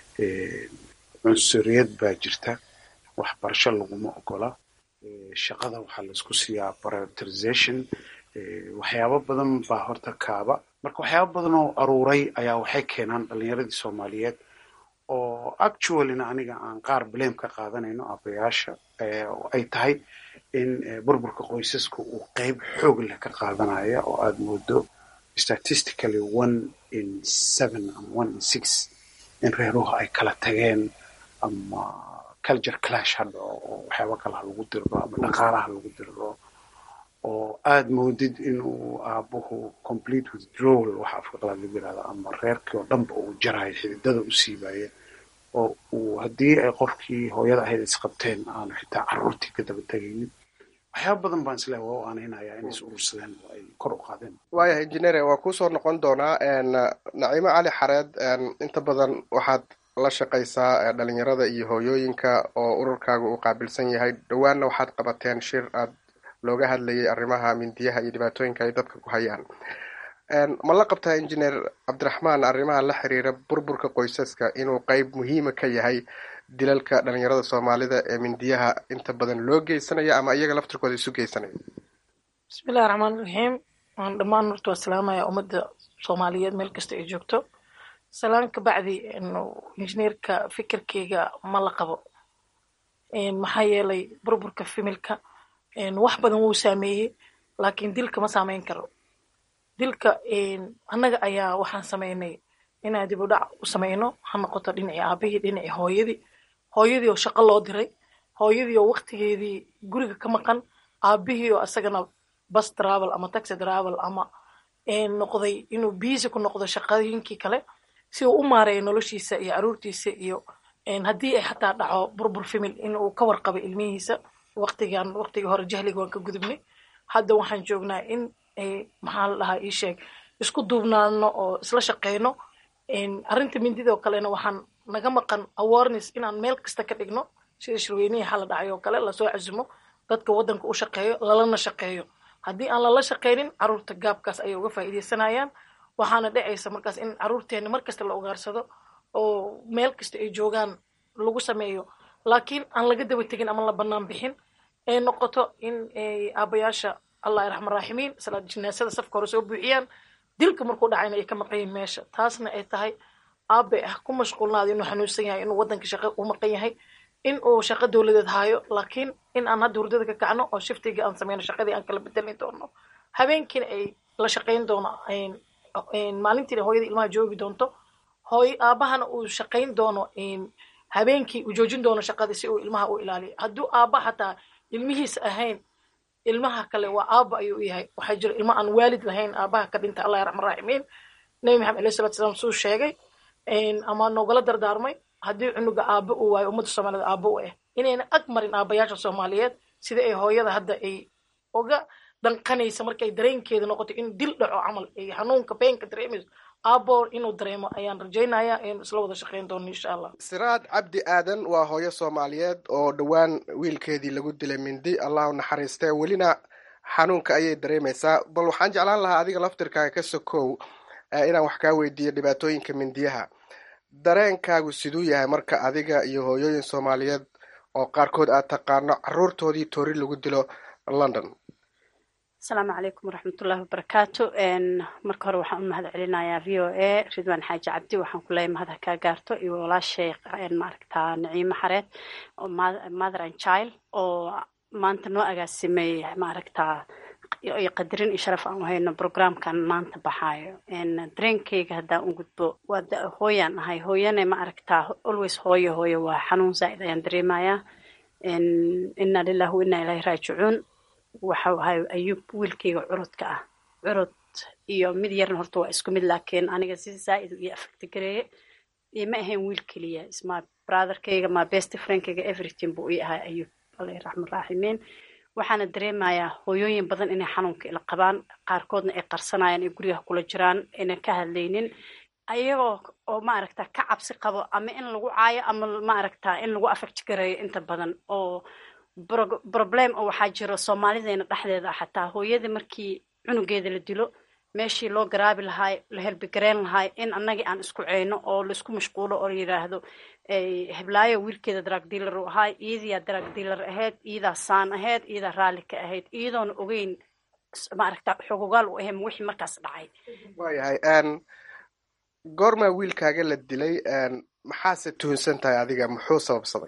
cunsuriyad baa jirta waxbarasho laguma ogola shaqada waxaa laisku siiyaa prioritization waxyaabo badan baa horta kaaba marka waxyaabo badan oo aruuray ayaa waxay keenaan dhalinyaradii soomaaliyeed oo actuallyna aniga aan qaar blame ka qaadanayno abayaasha oo ay tahay in burburka qoysaska uu qeyb xoog leh ka qaadanaya oo aada moodo statistically one in seven ama one in six in reeruhu ay kala tageen ama culture clash hadha oo waxyaaba kale ha lagu diriro ama dhaqaalaha lagu diriro oo aada moodid inuu aabuhu complete withdrawal waxa afka qalaad lagu yirahdo ama reerkii oo dhanba uu jarayo xididada u siibaya oo uu haddii ay qofkii hooyada ahayd isqabteen aanu xitaa carruurtii ka daba tegaynin waxyaaba badan baan isleehay waa u aanaynayaa inay is urursadeen oo ay kor u qaadeen waayahay injineere waa kuusoo noqon doonaa naciimo cali xareed inta badan waxaad la shaqaysaa dhalinyarada iyo hooyooyinka oo ururkaaga uu qaabilsan yahay dhowaanna waxaad qabateen shir aad looga hadlayay arrimaha mindiyaha iyo dhibaatooyinka ay dadka ku hayaan ma la qabtaa injineer cabdiraxmaan arrimaha la xiriira burburka qoysaska inuu qeyb muhiima ka yahay dilalka dhalinyarada soomaalida ee mindiyaha inta badan loo geysanayo ama iyaga laftirkooda isu geysanayo bismillahi raxmaan raxiim waan dhammaan horta waa salaamaya ummadda soomaaliyeed meel kasta ay joogto salaan ka bacdi injineerka fikirkeyga ma la qabo maxaa yeelay burburka fimilka wax badan wuu saameeyey laakiin dilka ma saameyn karo dilka annaga ayaa waxaan sameynay inaan dib u dhac u sameyno ha noqoto dhinacii aabihii dhinacii hooyadii hooyadii oo shaqo loo diray hooyadii oo waktigeedii guriga ka maqan aabihii oo asagana bus travel ama taxi travel ama noqday inuu biisi ku noqdo shaqooyinkii kale si uu u maareeyo noloshiisa iyo caruurtiisa iyo haddii ay xataa dhaco burbur famil in uu ka warqabo ilmihiisa waqtigan waqtigii hore jahliga waan ka gudubnay hadda waxaan joognaa in maxaa la dhahaa ii sheeg isku duubnaano oo isla shaqeyno arrinta mindidoo kalena waxaan naga maqan awareness inaan meel kasta ka dhigno sida shirweynihii xala dhacay oo kale lasoo casumo dadka waddanka u shaqeeyo lalana shaqeeyo haddii aan lala shaqeynin caruurta gaabkaas ayay uga faa'iideysanayaan waxaana dhacaysa markaas in caruurteena mar kasta la ogaarsado oo meel kasta ay joogaan lagu sameeyo laakiin aan laga daba tegin ama la bannaan bixin ay noqoto in aabayaasha allah raxman raaximiin salaad jinaasada safka hore soo buuxiyaan dilka markuu dhacayna ay ka maqan yihin meesha taasna ay tahay aabe ah ku mashquulnaada inuu xanuunsan yahay inuu waddanka shaqo u maqan yahay in uu shaqo dowladeed haayo laakiin in aan hadda hurdada ka kacno oo shiftiga aan sameyno shaqadii aan kala bedelin doono habeenkiina ay la shaqayn doono maalintiina hooyada ilmaha joogi doonto hooy aabahana uu shaqayn doono habeenkii uu joojin doono shaqadii si uu ilmaha u ilaaliyo hadduu aaba xataa ilmihiisa ahayn ilmaha kale waa aaba ayuu yahay waxaa jira ilmo aan waalid lahayn aabaha ka dhinta allah raxman raaximiin nabi maxamed alayhi salatu salaam suu sheegay ama noogala dardaarmay haddii cunuga aaba uu waayo ummadda soomaaliyed aaba u ah inayna ag marin aabayaasha soomaaliyeed sida ay hooyada hadda ay oga danqanaysa markay dareenkeeda noqoto in dil dhaco camal ay xanuunka beenka dareemayso aabo inuu dareemo ayaan rajaynayaa in isla wada shaqeyn doono insha allah siraad cabdi aadan waa hooyo soomaaliyeed oo dhowaan wiilkeedii lagu dilay mindi allah u naxariistee welina xanuunka ayay dareemaysaa bal waxaan jeclaan lahaa adiga laftirkaaga ka sokow inaan wax kaa weydiiyo dhibaatooyinka mindiyaha dareenkaagu siduu yahay marka adiga iyo hooyooyin soomaaliyeed oo qaarkood aad taqaano caruurtoodii toori lagu dilo london asalaamu calaykum waraxmatullahi wabarakaatu marka hore waxaan u mahad celinayaa v o a ridwaan xaaji cabdi waxaan ku leeyahay mahad ha kaa gaarto iyo walaashay maaragtaa naciimo xareed oo mother and child oo maanta noo agaasimay maaragtaa iyo qadarin iyo sharaf aan u hayno programkan maanta baxaayo dareenkayga haddaan u gudbo waa hooyaan ahay hooyane ma aragtaa always hooyo hooyo waa xanuun zaa'id ayaan dareemayaa inna lillahi wa inna ilaahi raajicuun waxau ahay ayuub wiilkayga curudka ah curud iyo mid yarna horta waa isku mid laakiin aniga si zaa'id iyo affecti gareeye ima ahayn wiil keliya isma brotherkayga ma best friendkayga everything buu ii ahay ayuub allah raxman raaximiin waxaana dareemayaa hooyooyin badan inay xanuunka ila qabaan qaarkoodna ay qarsanayaan ay gurigaha kula jiraan aynan ka hadlaynin ayagoo oo maaragta ka cabsi qabo ama in lagu caayo ama maaragta in lagu affect gareeyo inta badan oo problem oo waxaa jiro soomaalideena dhexdeeda ah xataa hooyada markii cunugeeda la dilo meeshii loo garaabi lahaay la helbigareyn lahaay in annagii aan isku ceyno oo laisku mashquulo oo la yidhaahdo heblaayo wiilkeeda drug dealer u ahaay iyadiyaa drug dealer ahayd iyadaa saan ahayd iyadaa raalli ka ahayd iyadoona ogeyn maaragta xogogaal u ahayn wixii markaas dhacay waayahay goormaa wiilkaaga la dilay maxaase tuhunsan tahay adiga muxuu sababsaday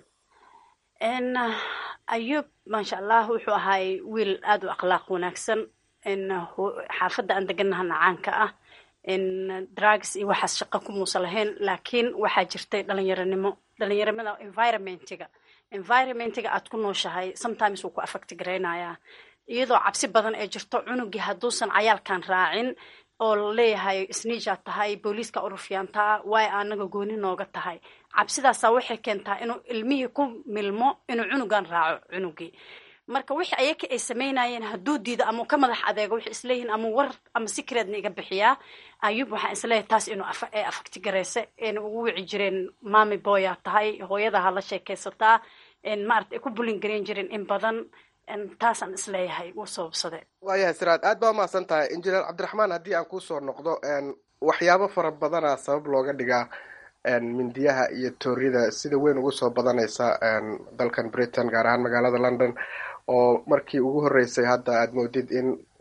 ayuub maasha allah wuxuu ahaay wiil aada u akhlaaq wanaagsan xaafadda aan deganahana caanka ah drugs iyo waxaas shaqo kumuusa lahayn laakiin waxaa jirtay dhalinyaronimo dhalinyaronimada environmentiga environmentiga aad ku nooshahay sometimes wuu ku affect garaynayaa iyadoo cabsi badan ee jirto cunugii hadduusan cayaalkan raacin oo laleeyahay isniijaad tahay booliiska urufyaantaa waay anaga gooni nooga tahay cabsidaasaa waxay keentaa inuu ilmihii ku milmo inuu cunugan raaco cunugii marka wixii ayaka ay samaynayeen hadduu diido ama ka madax adeego waxay isleeyihiin ama war ama secretna iga bixiyaa ayuub waxaan isleeyahay taas inuu ee afagti garayse ayna ugu wici jireen mami boyaa tahay hooyadaha la sheekaysataa maarata ay ku bulin gareyn jireen in badan taasaan isleeyahay wuu sababsade waayahay siraad aad baa umahadsan tahay injineer cabdiraxmaan haddii aan kusoo noqdo waxyaabo fara badana sabab looga dhigaa mindiyaha iyo toorida sida weyn ugu soo badanaysa dalkan britain gaar ahaan magaalada london oo markii ugu horreysay hadda aad moodid in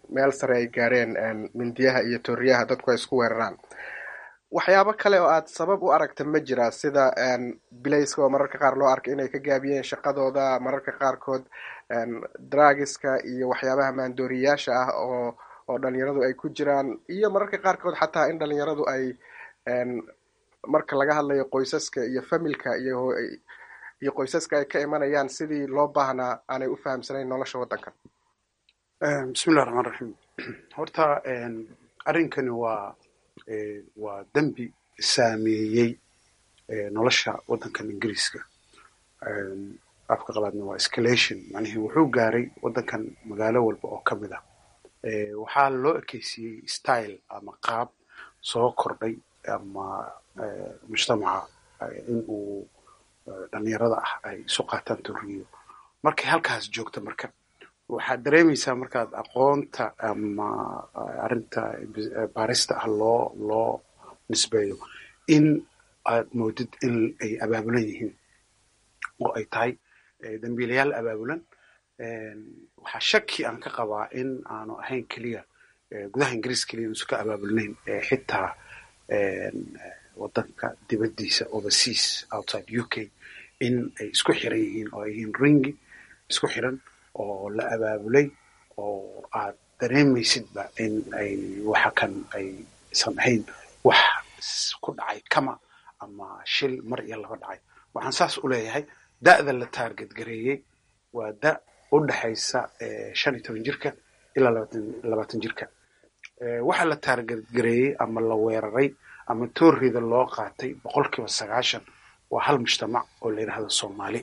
meel sare ay gaareen mindiyaha iyo tooriyaha dadku ay isku weeraraan waxyaabo kale oo aad sabab u aragta ma jira sida bilayska oo mararka qaar loo arka inay ka gaabiyeen shaqadooda mararka qaarkood dragiska iyo waxyaabaha maandooriyayaasha ah oo oo dhalinyaradu ay ku jiraan iyo mararka qaarkood xataa in dhalinyaradu ay marka laga hadlayo qoysaska iyo familka iyo iyo qoysaska ay ka imanayaan sidii loo baahnaa aanay u fahamsanayn nolosha waddankan bismillahi raxmaan raxiim horta arrinkani waa waa dembi saameeyey nolosha waddankan ingiriiska afka qabaadna waa escalation macnihii wuxuu gaaray waddankan magaalo walba oo ka mid ah waxaa loo ekeysiyey style ama qaab soo kordhay ama mujtamaca in uu dhalinyarada ah ay isu qaataan toriyo markay halkaas joogta marka waxaad dareemaysaa markaad aqoonta ama arrinta baarista ah loo loo nisbeeyo in aad moodid in ay abaabulan yihiin oo ay tahay dambiilayaal abaabulan waxaa shaki aan ka qabaa in aanu ahayn keliya gudaha ingiriis keliya inuusan ka abaabulnayn xitaa waddanka dibaddiisa overseas outside u k in ay isku xiran yihiin oo ay yihiin ringi isku xiran oo la abaabulay oo aad dareemaysidba in ay waxa kan aysan ahayn wax ku dhacay kama ama shil mar iyo laba dhacay waxaan saas u leeyahay da'da la taarget gareeyey waa da' u dhexaysa shan iyo toban jirka ilaa labaatan jirka waxa la taarget gareeyey ama la weeraray ama toorrida loo qaatay boqol kiiba sagaashan waa hal mujtamac oo la yidhahdo soomaali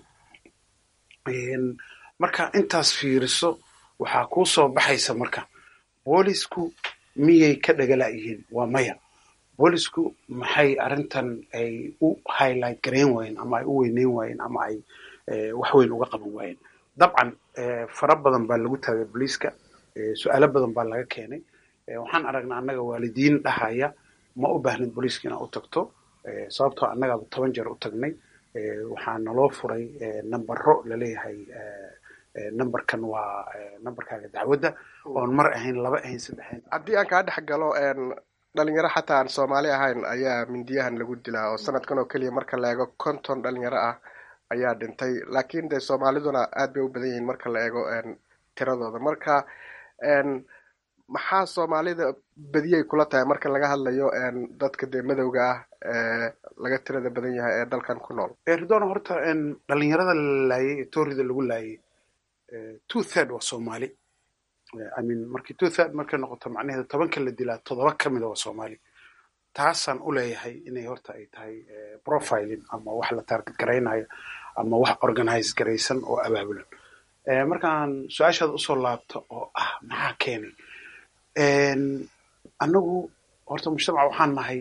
marka intaas fiiriso waxaa kuu soo baxaysa marka boolisku miyay ka dhagala'yihiin waa maya boolisku maxay arrintan ay u highlight garayn waayeen ama ay u weyneyn waayeen ama ay wax weyn uga qaban waayeen dabcan fara badan baa lagu taagay booliiska su-aalo badan baa laga keenay waxaan aragnaa annaga waalidiin dhahaya ma u baahnid booliiska inaad u tagto sababtoo annagaaba toban jeer u tagnay waxaa naloo furay nambaro laleeyahay numberkan waa numberkaaga dacwadda oon mar ahayn laba ahayn saddex ahayn haddii aan kaa dhex galo dhalinyaro xataa aan soomaali ahayn ayaa mindiyahan lagu dilaa oo sanadkan oo keliya marka la eego konton dhalinyaro ah ayaa dhintay laakiin dee soomaaliduna aad bay u badan yihiin marka la eego tiradooda marka maxaa soomaalida badiyay kula tahay marka laga hadlayo dadka dee madowga ah ee laga tirada badan yahay ee dalkan ku nool ridona horta dhalinyarada la laayay ee toorida lagu laayay two third waa soomaali i mean markii two third markay noqoto macnaheedu tobanka la dilaa toddoba ka mida waa soomaali taasaan u leeyahay inay horta ay tahay profiling ama wax la target garaynayo ama wax organize garaysan oo abaabulan markaan su-aashaada usoo laabto oo ah maxaa keenay annagu horta mujtamaca waxaan nahay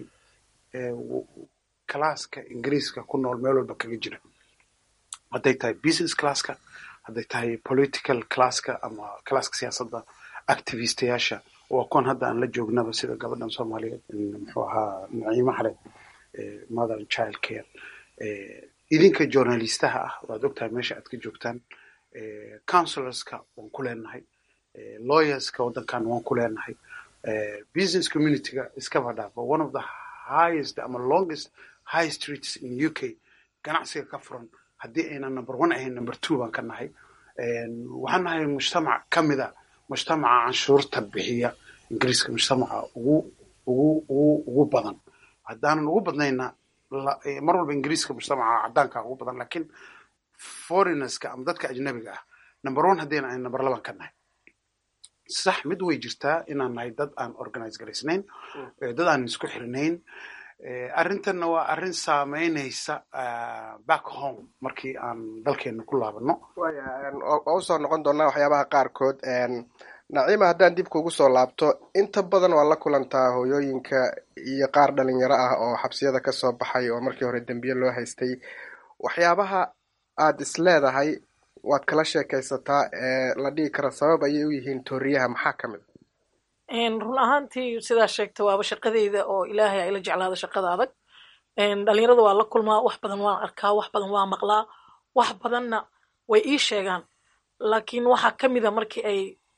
classka ingiriiska ku nool meel walba kaga jira hadday tahay business classka hadday tahay political classka ama classka siyaasadda activistayaasha waa kuwan hadda aan la joognaba sida gabadhan soomaaliyeed muxuu ahaa naciimo xareed mother and child care idinka journalistaha ah waad ogtahay meesha aad ka joogtaan counselorska waan ku leenahay lawyerska waddankan waan ku leenahay business communityga iskaba dhaafo one of the highest ama longest high streets in u k ganacsiga ka furan haddii aynan number one ahayn number two baan ka nahay waxaan nahay mujtamac ka mida mujtamaca canshuurta bixiya ingiriiska mujtamaca ugu ugu ugu ugu badan haddaanan ugu badnayna mar walba ingiriiska mujtamaca caddaanka ugu badan lakiin foreigners-ka ama dadka ajnabiga ah number one haddayna ahayn number laban ka nahay sax mid way jirtaa inaan nahay dad aan organize garaysnayn dad aan isku xirnayn arrintanna waa arrin saameynaysa back home markii aan dalkeena ku laabano waa usoo noqon doonaa waxyaabaha qaarkood naciima haddaan dib kugu soo laabto inta badan waa la kulantaa hooyooyinka iyo qaar dhalinyaro ah oo xabsiyada kasoo baxay oo markii hore dembiye loo haystay waxyaabaha aad is leedahay waad kala sheekaysataa ee la dhihi kara sabab ayay u yihiin tooriyaha maxaa ka mid run ahaantii sidaa sheegta waaba shaqadeyda oo ilaahay ayla jeclaada shaqada adag dhalinyarada waa la kulmaa wax badan waan arkaa wax badan waa maqlaa wax badanna way ii sheegaan laakiin waxaa ka mida markii ay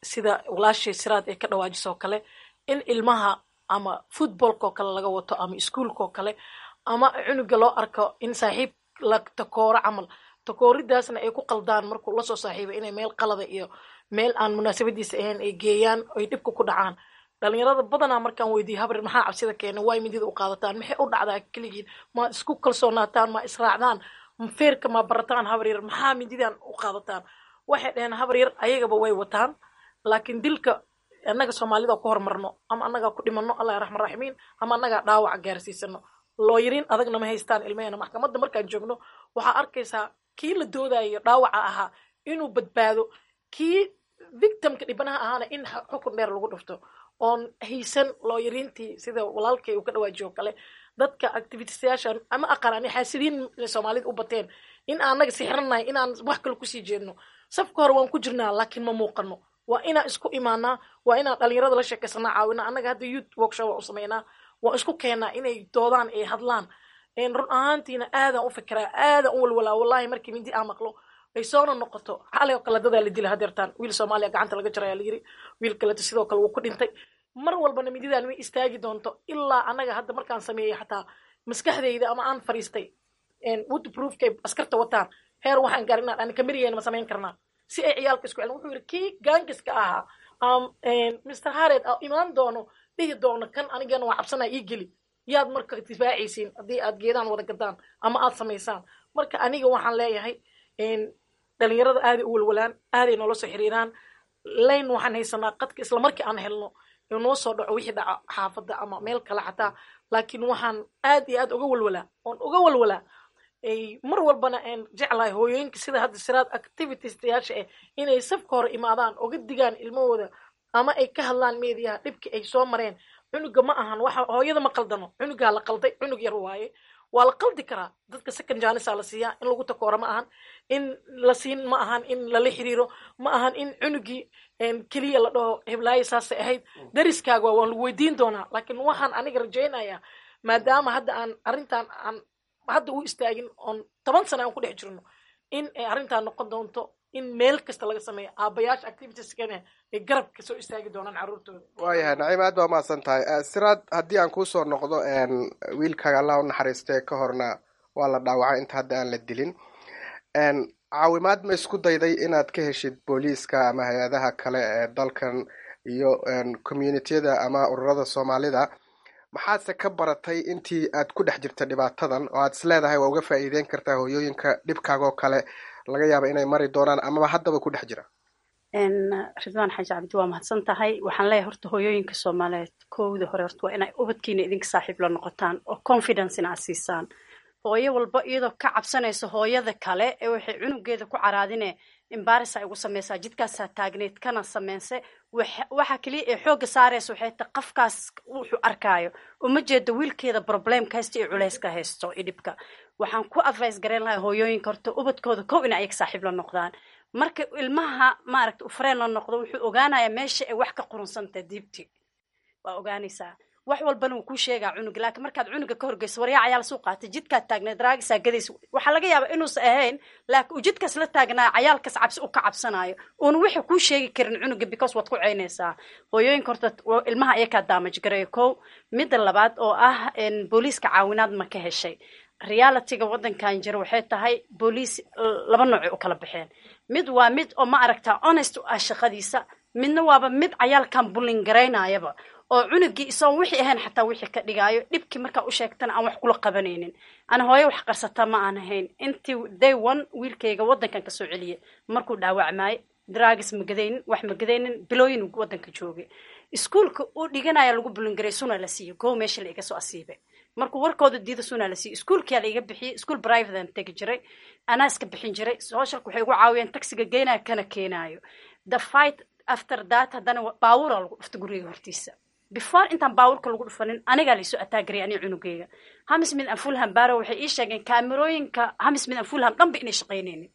sida walaashay siraad ay ka dhawaajisa oo kale in ilmaha ama footballka oo kale laga wato ama iskuolka oo kale ama cunuga loo arko in saaxiib la takooro camal takooridaasna ay ku qaldaan markuu lasoo saaxiibay inay meel qalada iyo meel aan munaasabadiisa ahayn ay geeyaan ay dhibka ku dhacaan dhalinyarada badanaa markaan weydiiye habrir maxaa cabsida keena waay midida u qaadataan maxay u dhacdaa keligiin ma isku kalsoonaataan ma israacdaan feerka ma barataan habar yar maxaa mididan u qaadataan waxay dhaheen habar yar ayagaba way wataan laakiin dilka annaga soomaalida ku hormarno ama annagaa ku dhimano allah raxman raximiin ama annagaa dhaawaca gaarsiisano looyariin adagna ma haystaan ilmaheena maxkamadda markaan joogno waxaa arkaysaa kii la doodayo dhaawaca ahaa inuu badbaado kii victimka dhibanaha ahaana in xukun dheer lagu dhufto oon haysan looyariintii sida walaalkay uu ka dhawaajiyo kale dadka activitisayaasha ama aqaan ani xaasidiin soomaalida u bateen in aanaga sixiranahay inaan wax kale kusii jeedno safka hore waan ku jirnaa laakiin ma muuqano waa inaan isku imaanaa waa inaan dhalinyarada la sheekaysanaa caawinaa annaga hadda youth workshop waan u sameynaa waan isku keenaa inay doodaan ay hadlaan run ahaantiina aadaan u fikiraa aadaan u walwalaa wallahi markii mindi aan maqlo ay soona noqoto xalay oo kale dadaa la dila hadeertaan wiil soomaaliya gacanta laga jaraya la yiri wiil kaleto sidoo kale wuu ku dhintay mar walbana mididaan way istaagi doonto ilaa annaga hadda markaan sameeyey xataa maskaxdayda ama aan fariistay woodproofkay askarta wataan heer waxaan gaarin inaan ani kamiriyeen ma samayn karnaa si ay ciyaalka isku celin wuxuu yidhi kii gaangiska ahaa mr hared imaan doono dhihi doono kan anigana waa cabsanaa ii geli yaad marka difaacaysiin haddii aad geedaan wada gadaan ama aad samaysaan marka aniga waxaan leeyahay dhalinyarada aaday u walwalaan aaday noola soo xiriiraan layn waxaan haysanaa qadka isla markii aan helno noo soo dhaco wixii dhaca xaafadda ama meel kale xataa laakiin waxaan aad iyo aad uga walwalaa oon uga walwalaa mar walbana aan jeclahay hooyooyinka sida hadda siraad activitiestayaasha ah inay safka hore imaadaan oga digaan ilmahooda ama ay ka hadlaan meediyaha dhibki ay soo mareen cunuga ma ahan waxa hooyada ma qaldano cunugaa la qalday cunug yar waaye waa la qaldi karaa dadka second janisa la siiyaa in lagu takooro ma ahan in la siin ma ahan in lala xiriiro ma ahan in cunugii keliya la dhaho heblaayo saasay ahayd dariskaaga waan lagu weydiin doonaa laakiin waxaan aniga rajaynayaa maadaama hadda aan arrintan aan hadda u istaagin oon toban sana aan ku dhex jirno in ay arrintan noqon doonto in meel kasta laga sameeyo aabayaasha activitieskana ay garabka soo istaagi doonaan carruurtooda waayahay naciim aad baa umahadsan tahay siraad haddii aan kuusoo noqdo wiilkaaga allah u naxariistee ka horna waa la dhaawacay inta hadda aan la dilin caawimaad ma isku dayday inaad ka heshid booliiska ama hay-adaha kale ee dalkan iyo communitiyada ama ururada soomaalida maxaadse ka baratay intii aad ku dhex jirta dhibaatadan oo aad is leedahay waa uga faa'iideyn kartaa hooyooyinka dhibkaagoo kale laga yaaba inay mari doonaan amaba haddaba ku dhex jira ridwaan xaaji cabdi waa mahadsan tahay waxaan leeyahay horta hooyooyinka soomaaliyeed kowda hore horta waa inay ubadkiina idinka saaxiib la noqotaan oo confidence in aad siisaan hooyo walba iyadoo ka cabsanaysa hooyada kale ee waxay cunugeeda ku caraadine imbaris ay ugu samaysaa jidkaasaa taagneyd kana sameynse waxa keliya ee xoogga saaraysa waxay ta qafkaas wuxuu arkaayo uma jeedo wiilkeeda problemka haysta iyo culayska haysto iyo dhibka waxaan ku advice garayn lahaa hooyooyinka horta ubadkooda kow in ayaga saaxiib la noqdaan marka ilmaha maaragta ufreen la noqdo wuxuu ogaanayaa meesha ay wax ka qurunsantahay diibti waa ogaanaysaa wax walbana wuu kuu sheegaa cunuga laakiin markaad cunuga ka horgeyso waryaa cayaal suu qaatay jidkaad taagneed raagisaa gadaysa waxaa laga yaabaa inuusan ahayn laakiin uu jidkaas la taagnaa cayaalkaas cabsi u ka cabsanaayo uuna waxa kuu sheegi karin cunuga because waad ku ceynaysaa hooyooyinka horta ilmaha ayakaa daamaj gareeyo kow midda labaad oo ah booliiska caawinaad ma ka heshay realityga waddankan jira waxay tahay booliis laba noocay u kala baxeen mid waa mid oo ma aragtaa honest u ah shaqadiisa midna waaba mid cayaalkan bullin garaynayaba oo cunugii isagoon wixii ahayn xataa wixii ka dhigaayo dhibkii markaa u sheegtana aan wax kula qabanaynin ana hooyo wax qarsata ma aan ahayn intii day one wiilkayga waddankan kasoo celiyay markuu dhaawacmaayo dragis ma gadaynin wax ma gadaynin bilooyin waddanka joogay iskuolka uu dhiganaya lagu bulingaray suna la siiyo go meesha la iga soo asiibay markuu warkooda diida suna la siiyo iskuolkia la iga bixiyey iskuol privatean tegi jiray anaa iska bixin jiray socialka waxay ugu caawiyeen taxiga geynayo kana keenaayo the fight after that haddana baawura lagu dhufta guriga hortiisa before intaan baawurka lagu dhufanin anigaa laisoo ataagaraya aniga cunugeyga hamismid an fulham baro waxay ii sheegeen kaamerooyinka hamismid an fulham dhanba inay shaqaynaynin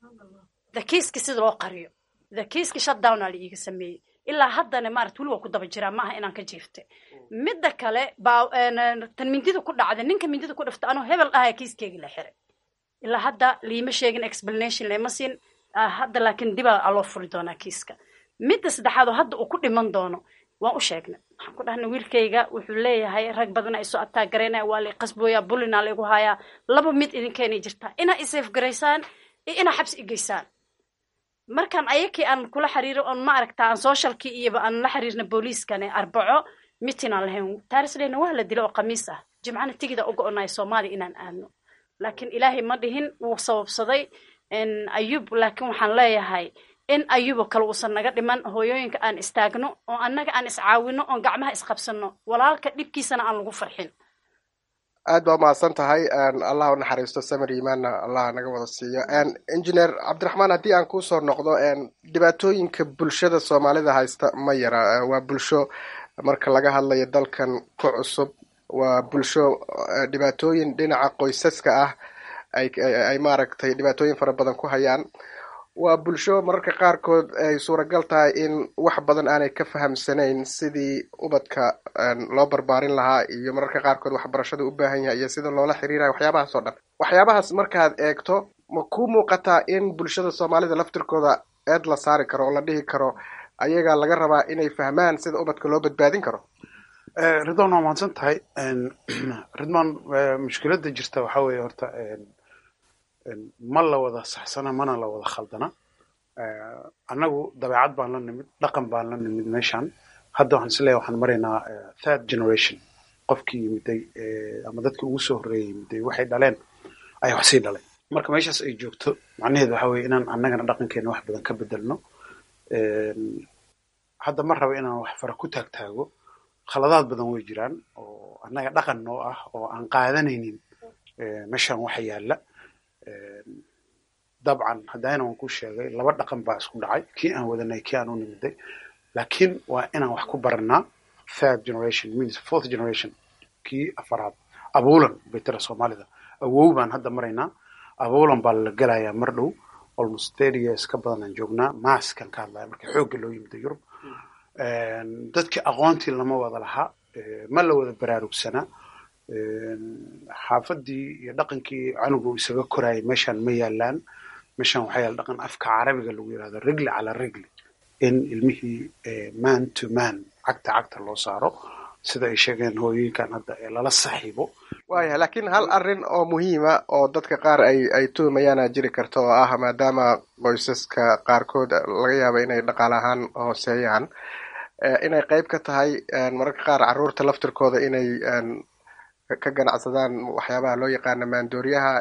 the kiiska sida loo qariyo the kiiska shutdown aa la iiga sameeyey ilaa haddana maarata weli waa ku daba jiraa maaha inaan ka jiiftay midda kale baa tan mindida ku dhacda ninka mindida ku dhafta anoo hebel ahaya kiiskeyga la xiray ilaa hadda liima sheegin explanation lama siin hadda laakiin dibaa aloo furi doonaa kiiska midda saddexaad oo hadda uu ku dhiman doono waan u sheegnay waxaan ku dhahnay wiilkayga wuxuu leeyahay rag badan ay soo ataagaraynaya waa lay qasbooyaa bulinaa laygu hayaa laba mid idinkeenay jirtaa inaa isaf garaysaan iyo inaa xabsi igeysaan markaan ayakii aan kula xiriiro on ma aragtaa aan socialkii iyoba aan la xiriirna booliiskane arbaco mitin aan lahayn taarisleyna waa la dilo oo khamiis ah jimcana tigida uga onayo soomaaliya inaan aadno laakiin ilaahay ma dhihin wuu sababsaday ayub laakiin waxaan leeyahay in ayubo kale uusan naga dhiman hooyooyinka aan istaagno oo annaga aan iscaawino oon gacmaha isqabsano walaalka dhibkiisana aan lagu farxin aad baa umahadsan tahay allah u naxariisto samir imaanna allah naga wada siiyo engineer cabdiraxmaan haddii aan kusoo noqdo dhibaatooyinka bulshada soomaalida haysta ma yara waa bulsho marka laga hadlayo dalkan ku cusub waa bulsho dhibaatooyin dhinaca qoysaska ah ay maaragtay dhibaatooyin fara badan ku hayaan waa bulsho mararka qaarkood ay suuragal tahay in wax badan aanay ka fahamsanayn sidii ubadka loo barbaarin lahaa iyo mararka qaarkood waxbarashada u baahan yahay iyo sida loola xiriirayo waxyaabahaas oo dhan waxyaabahaas markaad eegto ma ku muuqataa in bulshada soomaalida laftirkooda eed la saari karo oo la dhihi karo ayagaa laga rabaa inay fahmaan sida ubadka loo badbaadin karo ridwan waa mahadsan tahay ridwan mushkiladda jirta waxaa weeye horta ma la wada saxsana mana la wada khaldana annagu dabeecad baan la nimid dhaqan baan la nimid meeshan hadda waxaan isleeyahay waxaan maraynaa third generation qofkii yimiday ama dadkii ugu soo horreeyay yimiday waxay dhaleen ayaa wax sii dhalay marka meeshaas ay joogto macnaheedu waxa weeye inaan annagana dhaqankeena wax badan ka bedelno hadda ma raba inaan wax fara ku taagtaago khaladaad badan way jiraan oo annaga dhaqan noo ah oo aan qaadanaynin meeshan waxa yaalla dabcan haddana waan ku sheegay laba dhaqan baa isku dhacay kii aan wadanay kii aan u nimiday laakiin waa inaan wax ku baranaa third generation means fourth generation kii afaraad abuulan bay tira soomaalida awow baan hadda maraynaa abuulan baa la gelayaa mar dhow almost thirty years ka badan aan joognaa maaskan ka hadlaya marka xoogga loo yimida yurub dadkii aqoontii lama wada lahaa ma la wada baraarugsanaa xaafadii iyo dhaqankii canugu isaga koraayay meeshaan ma yaalaan meeshaan waxaa yaala dhaqan afka carabiga lagu yirahdo rigli calaa rigli in ilmihii man to man cagta cagta loo saaro sida ay sheegeen hooyooyinkan hadda ee lala saxiibo waaya laakiin hal arrin oo muhiima oo dadka qaar ay ay tuhumayaana jiri karta oo ah maadaama qoysaska qaarkood laga yaabo inay dhaqaale ahaan hooseeyaan inay qayb ka tahay mararka qaar carruurta laftirkooda inay ka ganacsadaan waxyaabaha loo yaqaana maandooriyaha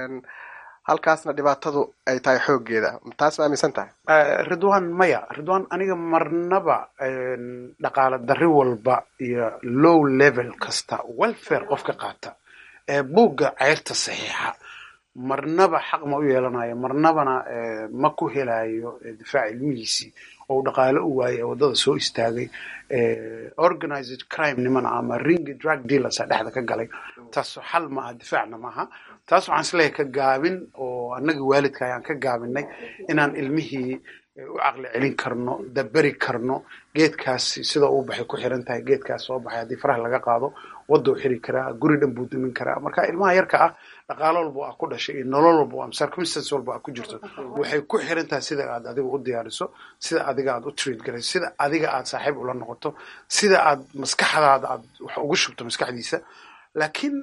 halkaasna dhibaatadu ay tahay xooggeeda taas ma aaminsan tahay ridwan maya ridwan aniga marnaba dhaqaale darri walba iyo low level kasta welfare qofka qaata ee buugga ceyrta saxiixa marnaba xaq ma u yeelanayo marnabana ma ku helayo difaac ilmihiisii oo dhaqaale u waayay ee waddada soo istaagay organized crime nimana ama ring drug dealers a dhexda ka galay taasoo xal ma aha difaacna maaha taas waxaan isleeyahay ka gaabin oo annaga waalidka ayaan ka gaabinay inaan ilmihii u caqli celin karno daberi karno geedkaasi sida uu baxay ku xiran tahay geedkaas soo baxay haddii faraha laga qaado wadou xiri karaa guri dhan buu dumin karaa marka ilmaha yarka ah dhaqaalo walba aa ku dhashay iyo nolol walba ama circumstance walba aa ku jirto waxay ku xiran tahay sida aad adiga u diyaariso sida adiga aad u treat garayso sida adiga aad saaxiib ula noqoto sida aad maskaxdaada aad wax ugu shubto maskaxdiisa laakiin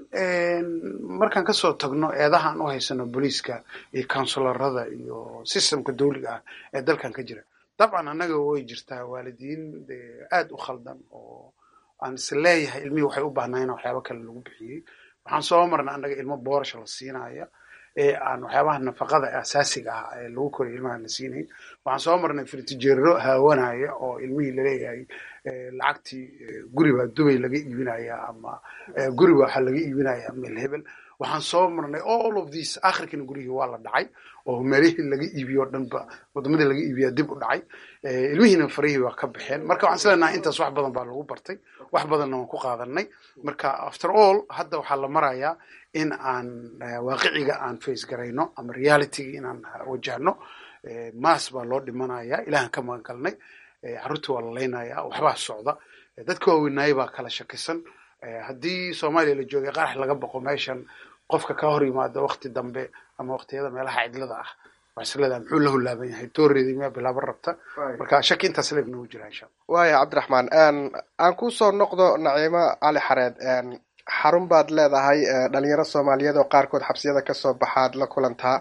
markaan kasoo tagno eedaha aan u haysano booliiska iyo counsularada iyo systemka dawliga ah ee dalkan ka jira dabcan annaga way jirtaa waalidiin aad u khaldan oo aan is leeyahay ilmihii waxay u baahnaayeen waxyaaba kale lagu bixiyey waxaan soo marnay annaga ilmo boorasha la siinaya ee aan waxyaabaha nafaqada asaasiga ah ee lagu koray ilmaha la siinayn waxaan soo marnay firtijeero haawanaya oo ilmihii laleeyahay lacagtii guri baa dubay laga iibinaya ama guri baa waxaa laga iibinaya meel hebel waxaan soo marnay all of these akhirkiina gurigii waa la dhacay oo meelihii laga iibiyo o dhanba wadamadii laga iibiya dib u dhacay ilmihiina farihii waa ka baxeen marka waxaan islenahay intaas wax badan baa lagu bartay wax badanna waan ku qaadanay marka after all hadda waxaa la marayaa in aan waaqiciga aan face garayno ama realityga inaan wajahno maas baa loo dhimanaya ilahan ka magan galnay carruurtii waa la laynaya waxbaa socda dadka waaweynaayay baa kala shakisan haddii soomaaliya la joogay qarax laga boqo meeshan qofka ka hor yimaada wakti dambe ama waktiyada meelaha cidlada ah waxaa is leedahay muxuu la hulaaban yahay dooreedii miyaa bilaaban rabta marka shaki intaas leeg nagu jira insha allah waaya cabdiraxmaan aan ku soo noqdo naciimo cali xareed xarun baad leedahay dhalinyaro soomaaliyeed oo qaarkood xabsiyada kasoo baxaad la kulantaa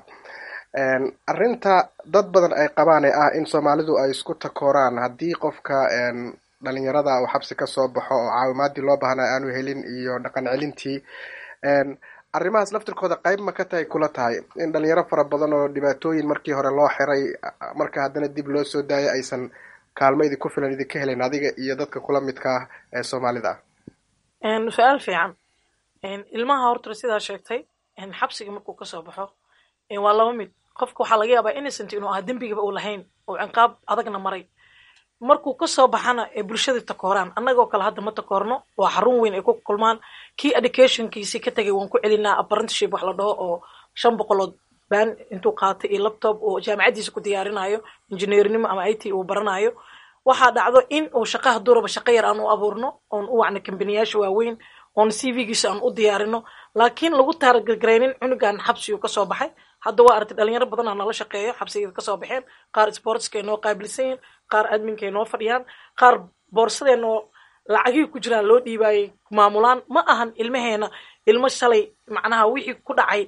arrinta dad badan ay qabaan ee ah in soomaalidu ay isku takooraan haddii qofka dhalinyarada uu xabsi kasoo baxo oo caawimaadii loo baahnaa aanu helin iyo dhaqan celintii arrimahaas laftirkooda qayb ma ka tahay kula tahay in dhalinyaro fara badan oo dhibaatooyin markii hore loo xiray marka haddana dib loo soo daayay aysan kaalmo idinku filan idinka helin adiga iyo dadka kula midka ah ee soomaalida ah su-aal fiican ilmaha horta sidaa sheegtay xabsiga markuu kasoo baxo waa laba mid qofka waxaa laga yaabaa innocent inuu ah dembigaba uu lahayn oo ciqaab adagna maray markuu kasoo baxana ee bulshadii takooraan annagoo kale hadda ma takoorno waa xarun weyn ay ku kulmaan kii educationkiisii ka tegay waan ku celinaa apprenticeship wax la dhaho oo shan boqolood baan intuu qaatay iyo laptop oo jaamacaddiisa ku diyaarinayo injineernimo ama i t uu baranayo waxaa dhacdo in uu shaqaha duraba shaqo yar aan u abuurno oon u wacno kambaniyaasha waaweyn oon c v-giisa aan u diyaarino laakiin lagu taaragaraynin cunugan xabsigu kasoo baxay hadda waa aragtay dhalinyaro badanaa nala shaqeeyo xabsigeeda kasoo baxeen qaar sportskay noo qaabilsan yihin qaar adminkay noo fadhiyaan qaar boorsadeenoo lacagihii ku jiraan loo dhiibaayay maamulaan ma ahan ilmaheena ilmo shalay macnaha wixii ku dhacay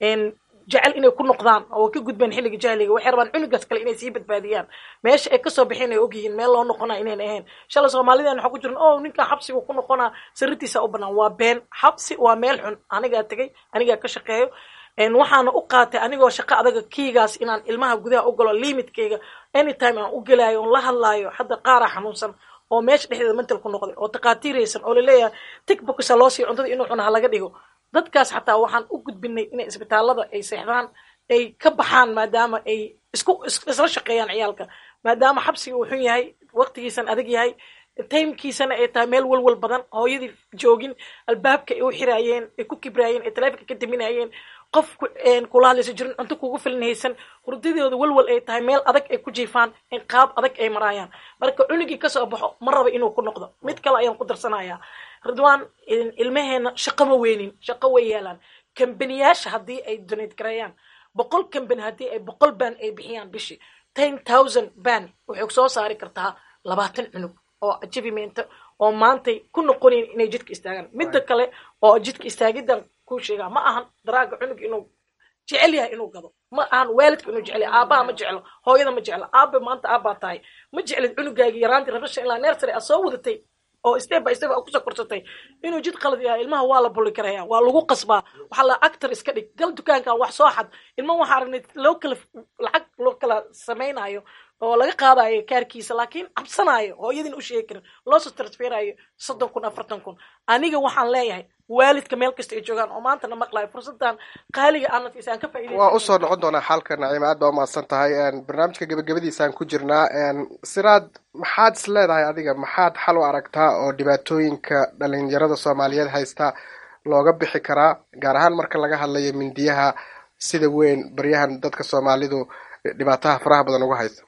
jecel inay ku noqdaan oo ka gudbeen xilliga jahliga waxay rabaan cunugaas kale inay sii badbaadiyaan meesha ay kasoo baxeen ay ogyihiin meel loo noqonaa inayn ahayn shalay soomaalideen waxaa ku jiran o ninkan xabsiga ku noqonaa sariirtiisa u banaan waa been xabsi waa meel xun anigaa tegay anigaa ka shaqeeyo waxaana u qaatay anigoo shaqo adaga kiigaas inaan ilmaha gudaha u galo limitkeyga anytime aan u gelaayo oon la hadlaayo hadda qaaraa xanuunsan oo meesha dhexdeeda mental ku noqday oo taqaatiiraysan oo laleeyahay tigbokisa loo siiyo cuntada inuu cuna ha laga dhigo dadkaas xataa waxaan u gudbinay inay isbitaalada ay seexdaan ay ka baxaan maadaama ay isku isla shaqeeyaan ciyaalka maadaama xabsiga uu xun yahay waqtigiisan adag yahay timekiisana ay tahay meel walwal badan hooyadii joogin albaabka ay u xiraayeen ay ku kibraayeen ay taleefonka ka daminayeen qof kula hadlaysa jirin cunto kugu filan haysan hurdadooda walwal ay tahay meel adag ay ku jiifaan in qaab adag ay maraayaan marka cunugii kasoo baxo ma raba inuu ku noqdo mid kale ayaan ku darsanayaa ridwaan ilmaheena shaqo ma weynin shaqo way yeelaan kambaniyaasha haddii ay donate gareeyaan boqol kambani haddii ay boqol ban ay bixiyaan bishii ten thousand ban waxay soo saari kartaa labaatan cunug oo achievement oo maantay ku noqonayn inay jidka istaagaan midda kale oo jidka istaagidan ku sheegaa ma ahan daraaga cunug inuu jecel yahay inuu gado ma ahan waalidka inuu jecel yahay aabaha ma jeclo hooyada ma jeclo aabe maanta aabbaa tahay ma jeclid cunugaagii yaraantii rabasha ilaa nersary aad soo wadatay oo step by step aad kusoo korsatay inuu jid qalad yahay ilmaha waa la buli karaya waa lagu qasbaa waxaa la actor iska dhig gal dukaankan wax soo xad ilma waxaa aragnay loo kala lacag loo kala samaynayo oo laga qaadayo kaarkiisa laakiin cabsanaayo hooyadiin u sheegi karin loosoo transferayo soddon kun afartan kun aniga waxaan leeyahay waalidka meel kasta ay joogaan oo maanta na maqlayo fursadan qaaliga aanadkiisa aan ka faa'iidaysan waa usoo noqon doonaa xalka naciima aad baa umahadsan tahay barnaamijka gebagabadiisaan ku jirnaa siraad maxaad is leedahay adiga maxaad xal u aragtaa oo dhibaatooyinka dhalinyarada soomaaliyeed haysta looga bixi karaa gaar ahaan marka laga hadlayo mindiyaha sida weyn baryahan dadka soomaalidu dhibaataha faraha badan uga haysta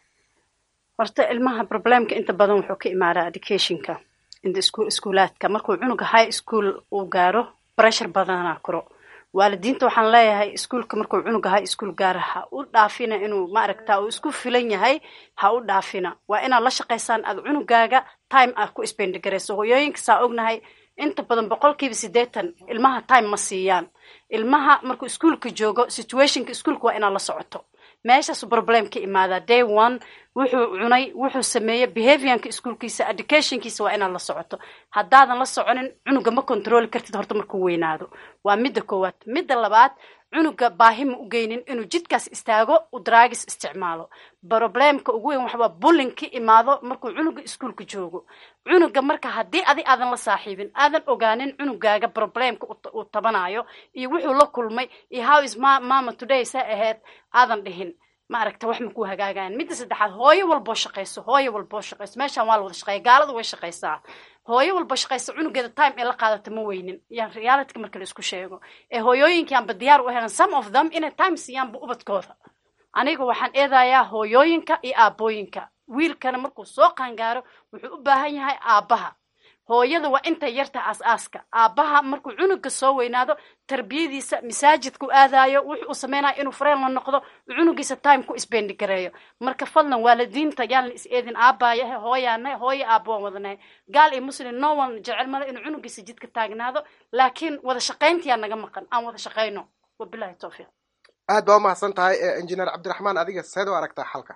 horta ilmaha problemka inta badan wuxuu ka imaadaa educationka inta iskuulaadka markuu cunuga high school uu gaaro pressure badanaa kuro waalidiinta waxaan leeyahay iskuulka markuu cunuga high school gaaro ha u dhaafina inuu maaragta uu isku filan yahay ha u dhaafina waa inaad la shaqaysaan aad cunugaaga time aad ku spendigarayso hoyooyinka saa ognahay inta badan boqolkiiba siddeetan ilmaha time ma siiyaan ilmaha markuu iskuulka joogo situationka iskuulka waa inaad la socoto meeshaasu problem ka imaadaa day one wuxuu cunay wuxuu sameeyey behaviorka iskuolkiisa educationkiisa waa inaad la socoto haddaadan la soconin cunuga ma controli kartid horta markuu weynaado waa midda koowaad midda labaad cunuga baahi ma u geynin inuu jidkaas istaago u draagis isticmaalo problemka ugu weyn waxbaa bullin ka imaado markuu cunuga iskuolka joogo cunuga marka haddii adi aadan la saaxiibin aadan ogaanin cunugaaga problemka uu tabanayo iyo wuxuu la kulmay iyo how is mama today sa ahayd aadan dhihin ma aragta wax makuu hagaagayan midda saddexaad hooyo walboo shaqayso hooyo walboo shaqayso meeshaan waa la wada shaqeeya gaalada way shaqaysaa hooyo walba shaqayso cunugeeda time ee la qaadato ma weynin yaan realityka marka la isku sheego ee hooyooyinkaanba diyaar u helan some of them inay time siiyaanba ubadkooda aniga waxaan eedayaa hooyooyinka iyo aabooyinka wiilkana markuu soo qaangaaro wuxuu u baahan yahay aabbaha hooyada waa intay yarta aas-aaska aabbaha markuu cunuga soo weynaado tarbiyadiisa masaajidku aadayo wuxuu u sameynayo inuu fareen la noqdo cunugiisa time ku isbendi gareeyo marka fadlan waalidiinta yaalna is eedin aabbaaya hooyaana hooyo aabba waan wadanahay gaal iyo muslim no one jecel male inuu cunugiisa jidka taagnaado laakiin wada shaqayntiyaa naga maqan aan wada shaqayno wabilahi towfiiq aad baa umahadsan tahay injineer cabdiraxmaan adiga seed u aragtaa xalka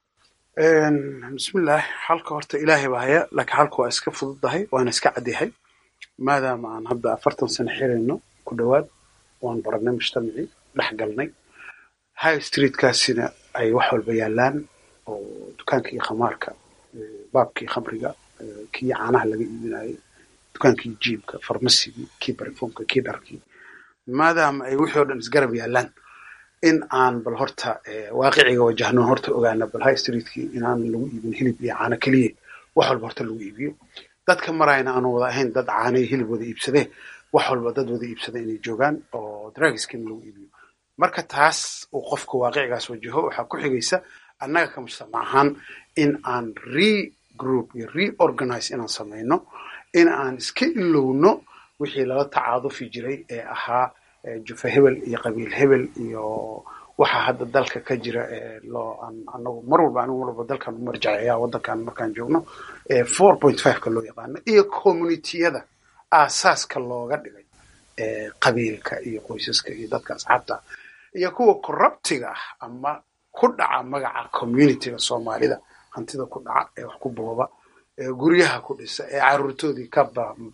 bismillaah xalka horta ilaahay baa haya laakiin xalka waa iska fududahay waana iska cadyahay maadaama aan hadda afartan sano xirayno ku dhowaad waan baranay mujtamacii dhex galnay high streetkaasina ay wax walba yaalaan oo dukaankii khamaarka baabkii khamriga kii caanaha laga iibinayo dukaankii jiibka farmasigii kii barifomka kii dharkii maadaama ay wixii o dhan isgarab yaalaan in aan bal horta waaqiciga wajahno horta ogaana bal high streetkii inaan lagu iibin hilib iyo caano keliya wax walba horta lagu iibiyo dadka marayna aanu wada ahayn dad caano iyo hilib wada iibsadee wax walba dad wada iibsada inay joogaan oo drugskina lagu iibiyo marka taas uu qofka waaqicigaas wajaho waxaa ku xigaysa annaga ka mujtamac ahaan in aan regroup iyo reorganize inaan samayno in aan iska ilowno wixii lala tacaadufi jiray ee ahaa jufa hebel iyo qabiil hebel iyo waxa hadda dalka ka jira loo anagu mar walba anigu mar walba dalkan u marjaceeya waddankan markaan joogno four point five-ka loo yaqaano iyo communitiyada aasaaska looga dhigay qabiilka iyo qoysaska iyo dadka asxaabta iyo kuwa corruptiga ah ama ku dhaca magaca communityga soomaalida hantida ku dhaca ee wax ku booba ee guryaha ku dhisa ee caruurtoodii ka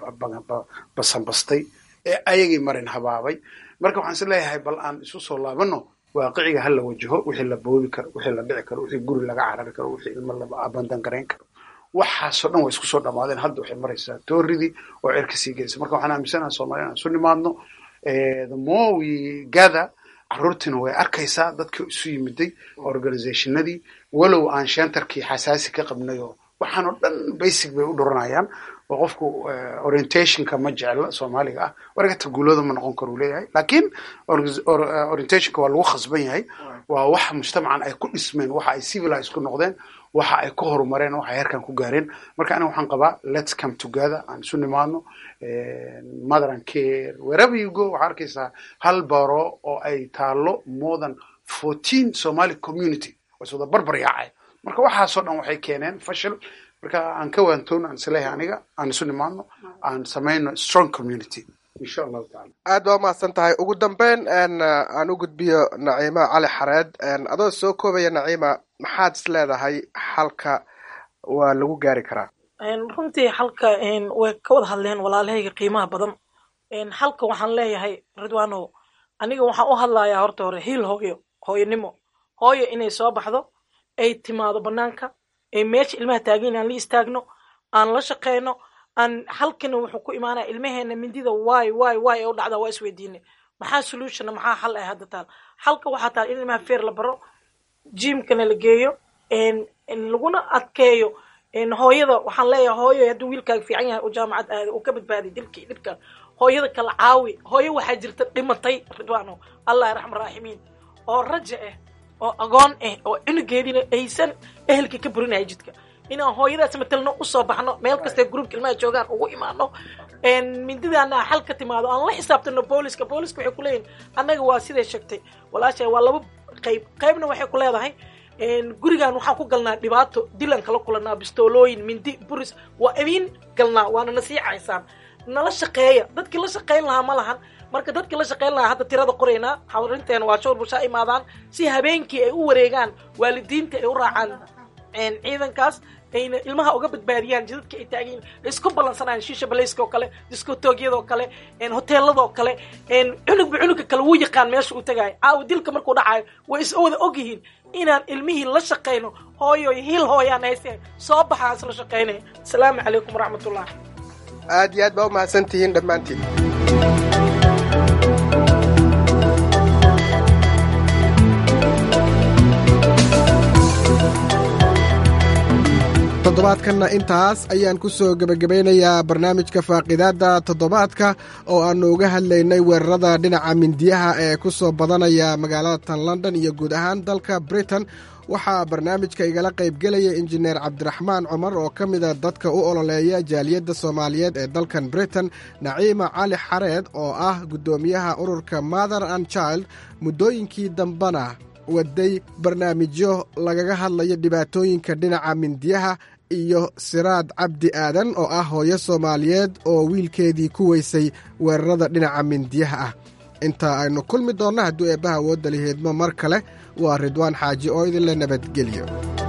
basanbastay ee ayagii marin habaabay marka waxaan is leeyahay bal aan isu soo laabano waaqiciga hala wajaho wixii la boobi karo wixii la dhici karo wixii guri laga carari karo wixii ilmo la abandan garayn karo waxaasoo dhan way isku soo dhamaadeen hadda waxay maraysaa tooridii oo cirka sii gelaysa marka waxaan aaminsanaha soomaliya aan isu nimaadno the more we gather caruurtiina way arkaysaa dadkii isu yimiday organizationadii walow aan shentarkii xasaasi ka qabnay oo waxaan oo dhan basic bay u dhuranayaan oo qofku orientationka ma jecla soomaaliga ah wargata guulooda ma noqon karo uu leeyahay laakiin orientationka waa lagu khasban yahay waa wax mujtamacan ay ku dhismeen waxa ay civilize ku noqdeen waxa ay ku horumareen waxa ay heerkan ku gaareen marka aniga waxaan qabaa let's come together aan isu nimaadno mother and care wherever you go waxaa arkaysaa hal baro oo ay taalo more than fourteen somali community waa is wada barbar yaacay marka waxaasoo dhan waxay keeneen fashil marka aan ka waantoon aan isleeyahay aniga aan isu nimaadno aan samayno strong community insha allahu tacala aad baa umahadsan tahay ugu dambeyn aan u gudbiyo naciima cali xareed adoo soo koobaya naciima maxaad is leedahay xalka waa lagu gaari karaa runtii xalka way ka wada hadleen walaalahayga qiimaha badan xalka waxaan leeyahay ridwanow aniga waxaan u hadlayaa horta hore hiil hooyo hooyanimo hooyo inay soo baxdo ay timaado banaanka ay meesha ilmaha taagin aan la istaagno aan la shaqeyno aan halkana wuxuu ku imaanaya ilmaheena mindida waay waay waay ee u dhacdaa waa isweydiinay maxaa solutionna maxaa xal ah hadda taal xalka waxaa taal in ilmaha feer la baro jimkana la geeyo laguna adkeeyo hooyada waxaan leeyahay hooyo hadduu wiilkaaga fiican yahay oo jaamacad aada uu ka badbaaday dilkii dhibka hooyada kala caawi hooyo waxaa jirta dhimatay ridwano allah raxma raaximiin oo raja ah oo agoon ah oo cunugeediina aysan ehelkii ka burinaya jidka inaan hooyadaas matelno usoo baxno meel kastee gruubka ilmaha joogaan ugu imaano mindidaana xal ka timaado aan la xisaabtano booliska booliska waxay kuleeyihin annaga waa siday sheegtay walaasha waa laba qayb qaybna waxay ku leedahay gurigan waxaan ku galnaa dhibaato dilan kala kulanaa bistoolooyin mindi buris waa idiin galnaa waana nasiicaysaan nala shaqeeya dadkii la shaqayn lahaa ma lahan marka dadkii la shaqayn lahaa hadda tirada qoraynaa xawrinteena waa showr bushaa imaadaan si habeenkii ay u wareegaan waalidiinta ay u raacaan ciidankaas ayna ilmaha uga badbaadiyaan jidadka ay taagiin isku ballansanayaan shiisha balayska oo kale diskotoogyada oo kale hoteelada oo kale cunugba cunugka kale wuu yaqaan meesha uu tagaayo caawa dilka markuu dhacayo way is wada og yihiin inaan ilmihii la shaqayno hooyo hiil hooyaan hayse soo baxaa isla shaqaynaya asalaamu calaykum waraxmatullah aad iyo aad baa umahadsan tihiin dhammaantiin toddobaadkanna intaas ayaan ku soo gebagabaynayaa barnaamijka faaqidaadda toddobaadka oo aannu uga hadlaynay weerarada dhinaca mindiyaha ee ku soo badanaya magaalada tan london iyo guud ahaan dalka britain waxaa barnaamijka igala qaybgelaya injineer cabdiraxmaan cumar oo ka mida dadka u ololeeya jaaliyadda soomaaliyeed ee dalkan britain naciima cali xareed oo ah guddoomiyaha ururka mother and child muddooyinkii dambena waday barnaamijyo lagaga hadlayo dhibaatooyinka dhinaca mindiyaha iyo siraad cabdi aadan oo ah hooyo soomaaliyeed oo wiilkeedii ku weysay weerarada dhinaca mindiyaha ah inta aynu kulmi doonno hadduu eebbaha awoodda liheedmo mar kale waa ridwaan xaaji oo idinla nabadgeliyo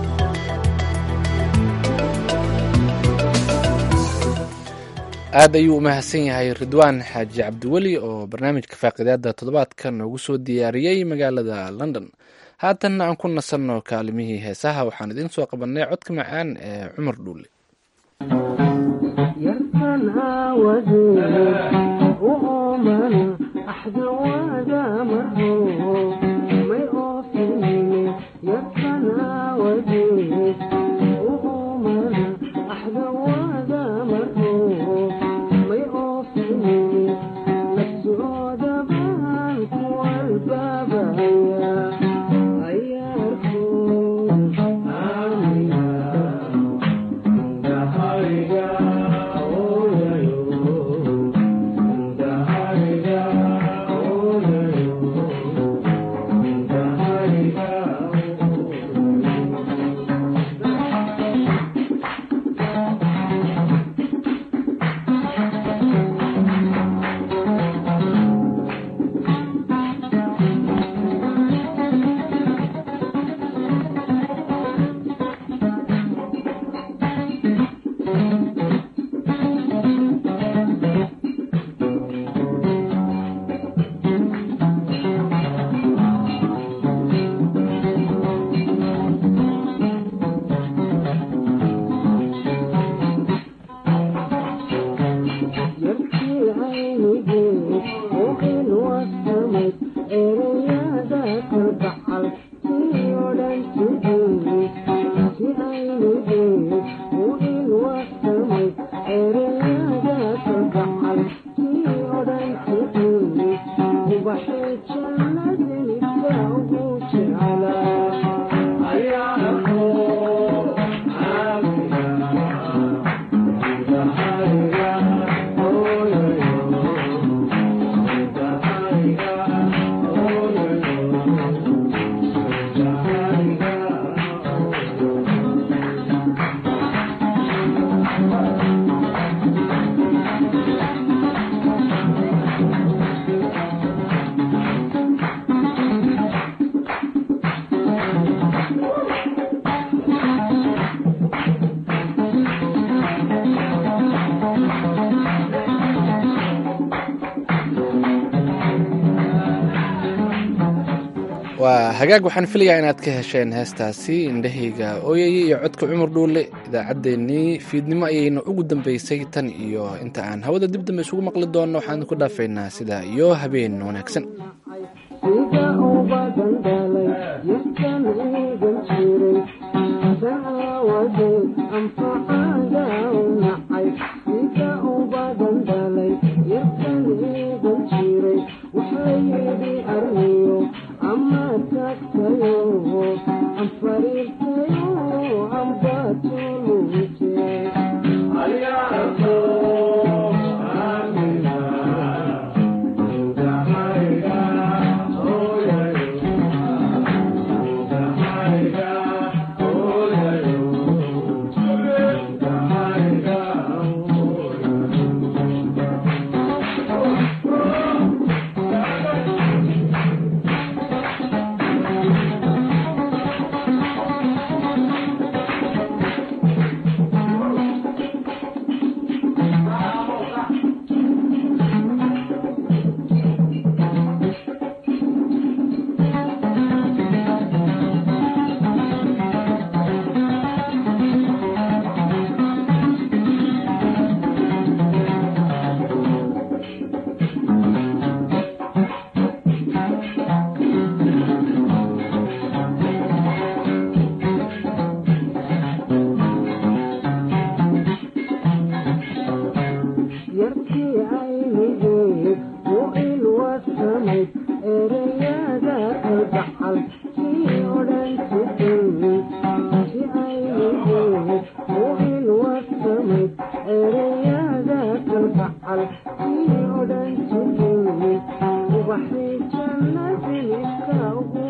aad ayuu u mahadsan yahay ridwaan xaaji cabdiweli oo barnaamijka faaqidaada toddobaadka noogu soo diyaariyey magaalada london haatanna aan ku nasanno kaalimihii heesaha waxaan idiin soo qabannay codka macaan ee cumar dhuule waa hagaag waxaan filayaa inaad ka hesheen heestaasi indhahayga ooyaya iyo codka cumar dhuule idaacaddeenii fiidnimo ayayna ugu dambaysay tan iyo inta aan hawada dib dambe isugu maqli doonno waxaan ku dhaafaynaa sidaa iyo habeen wanaagsan waxay jannadii ka ugu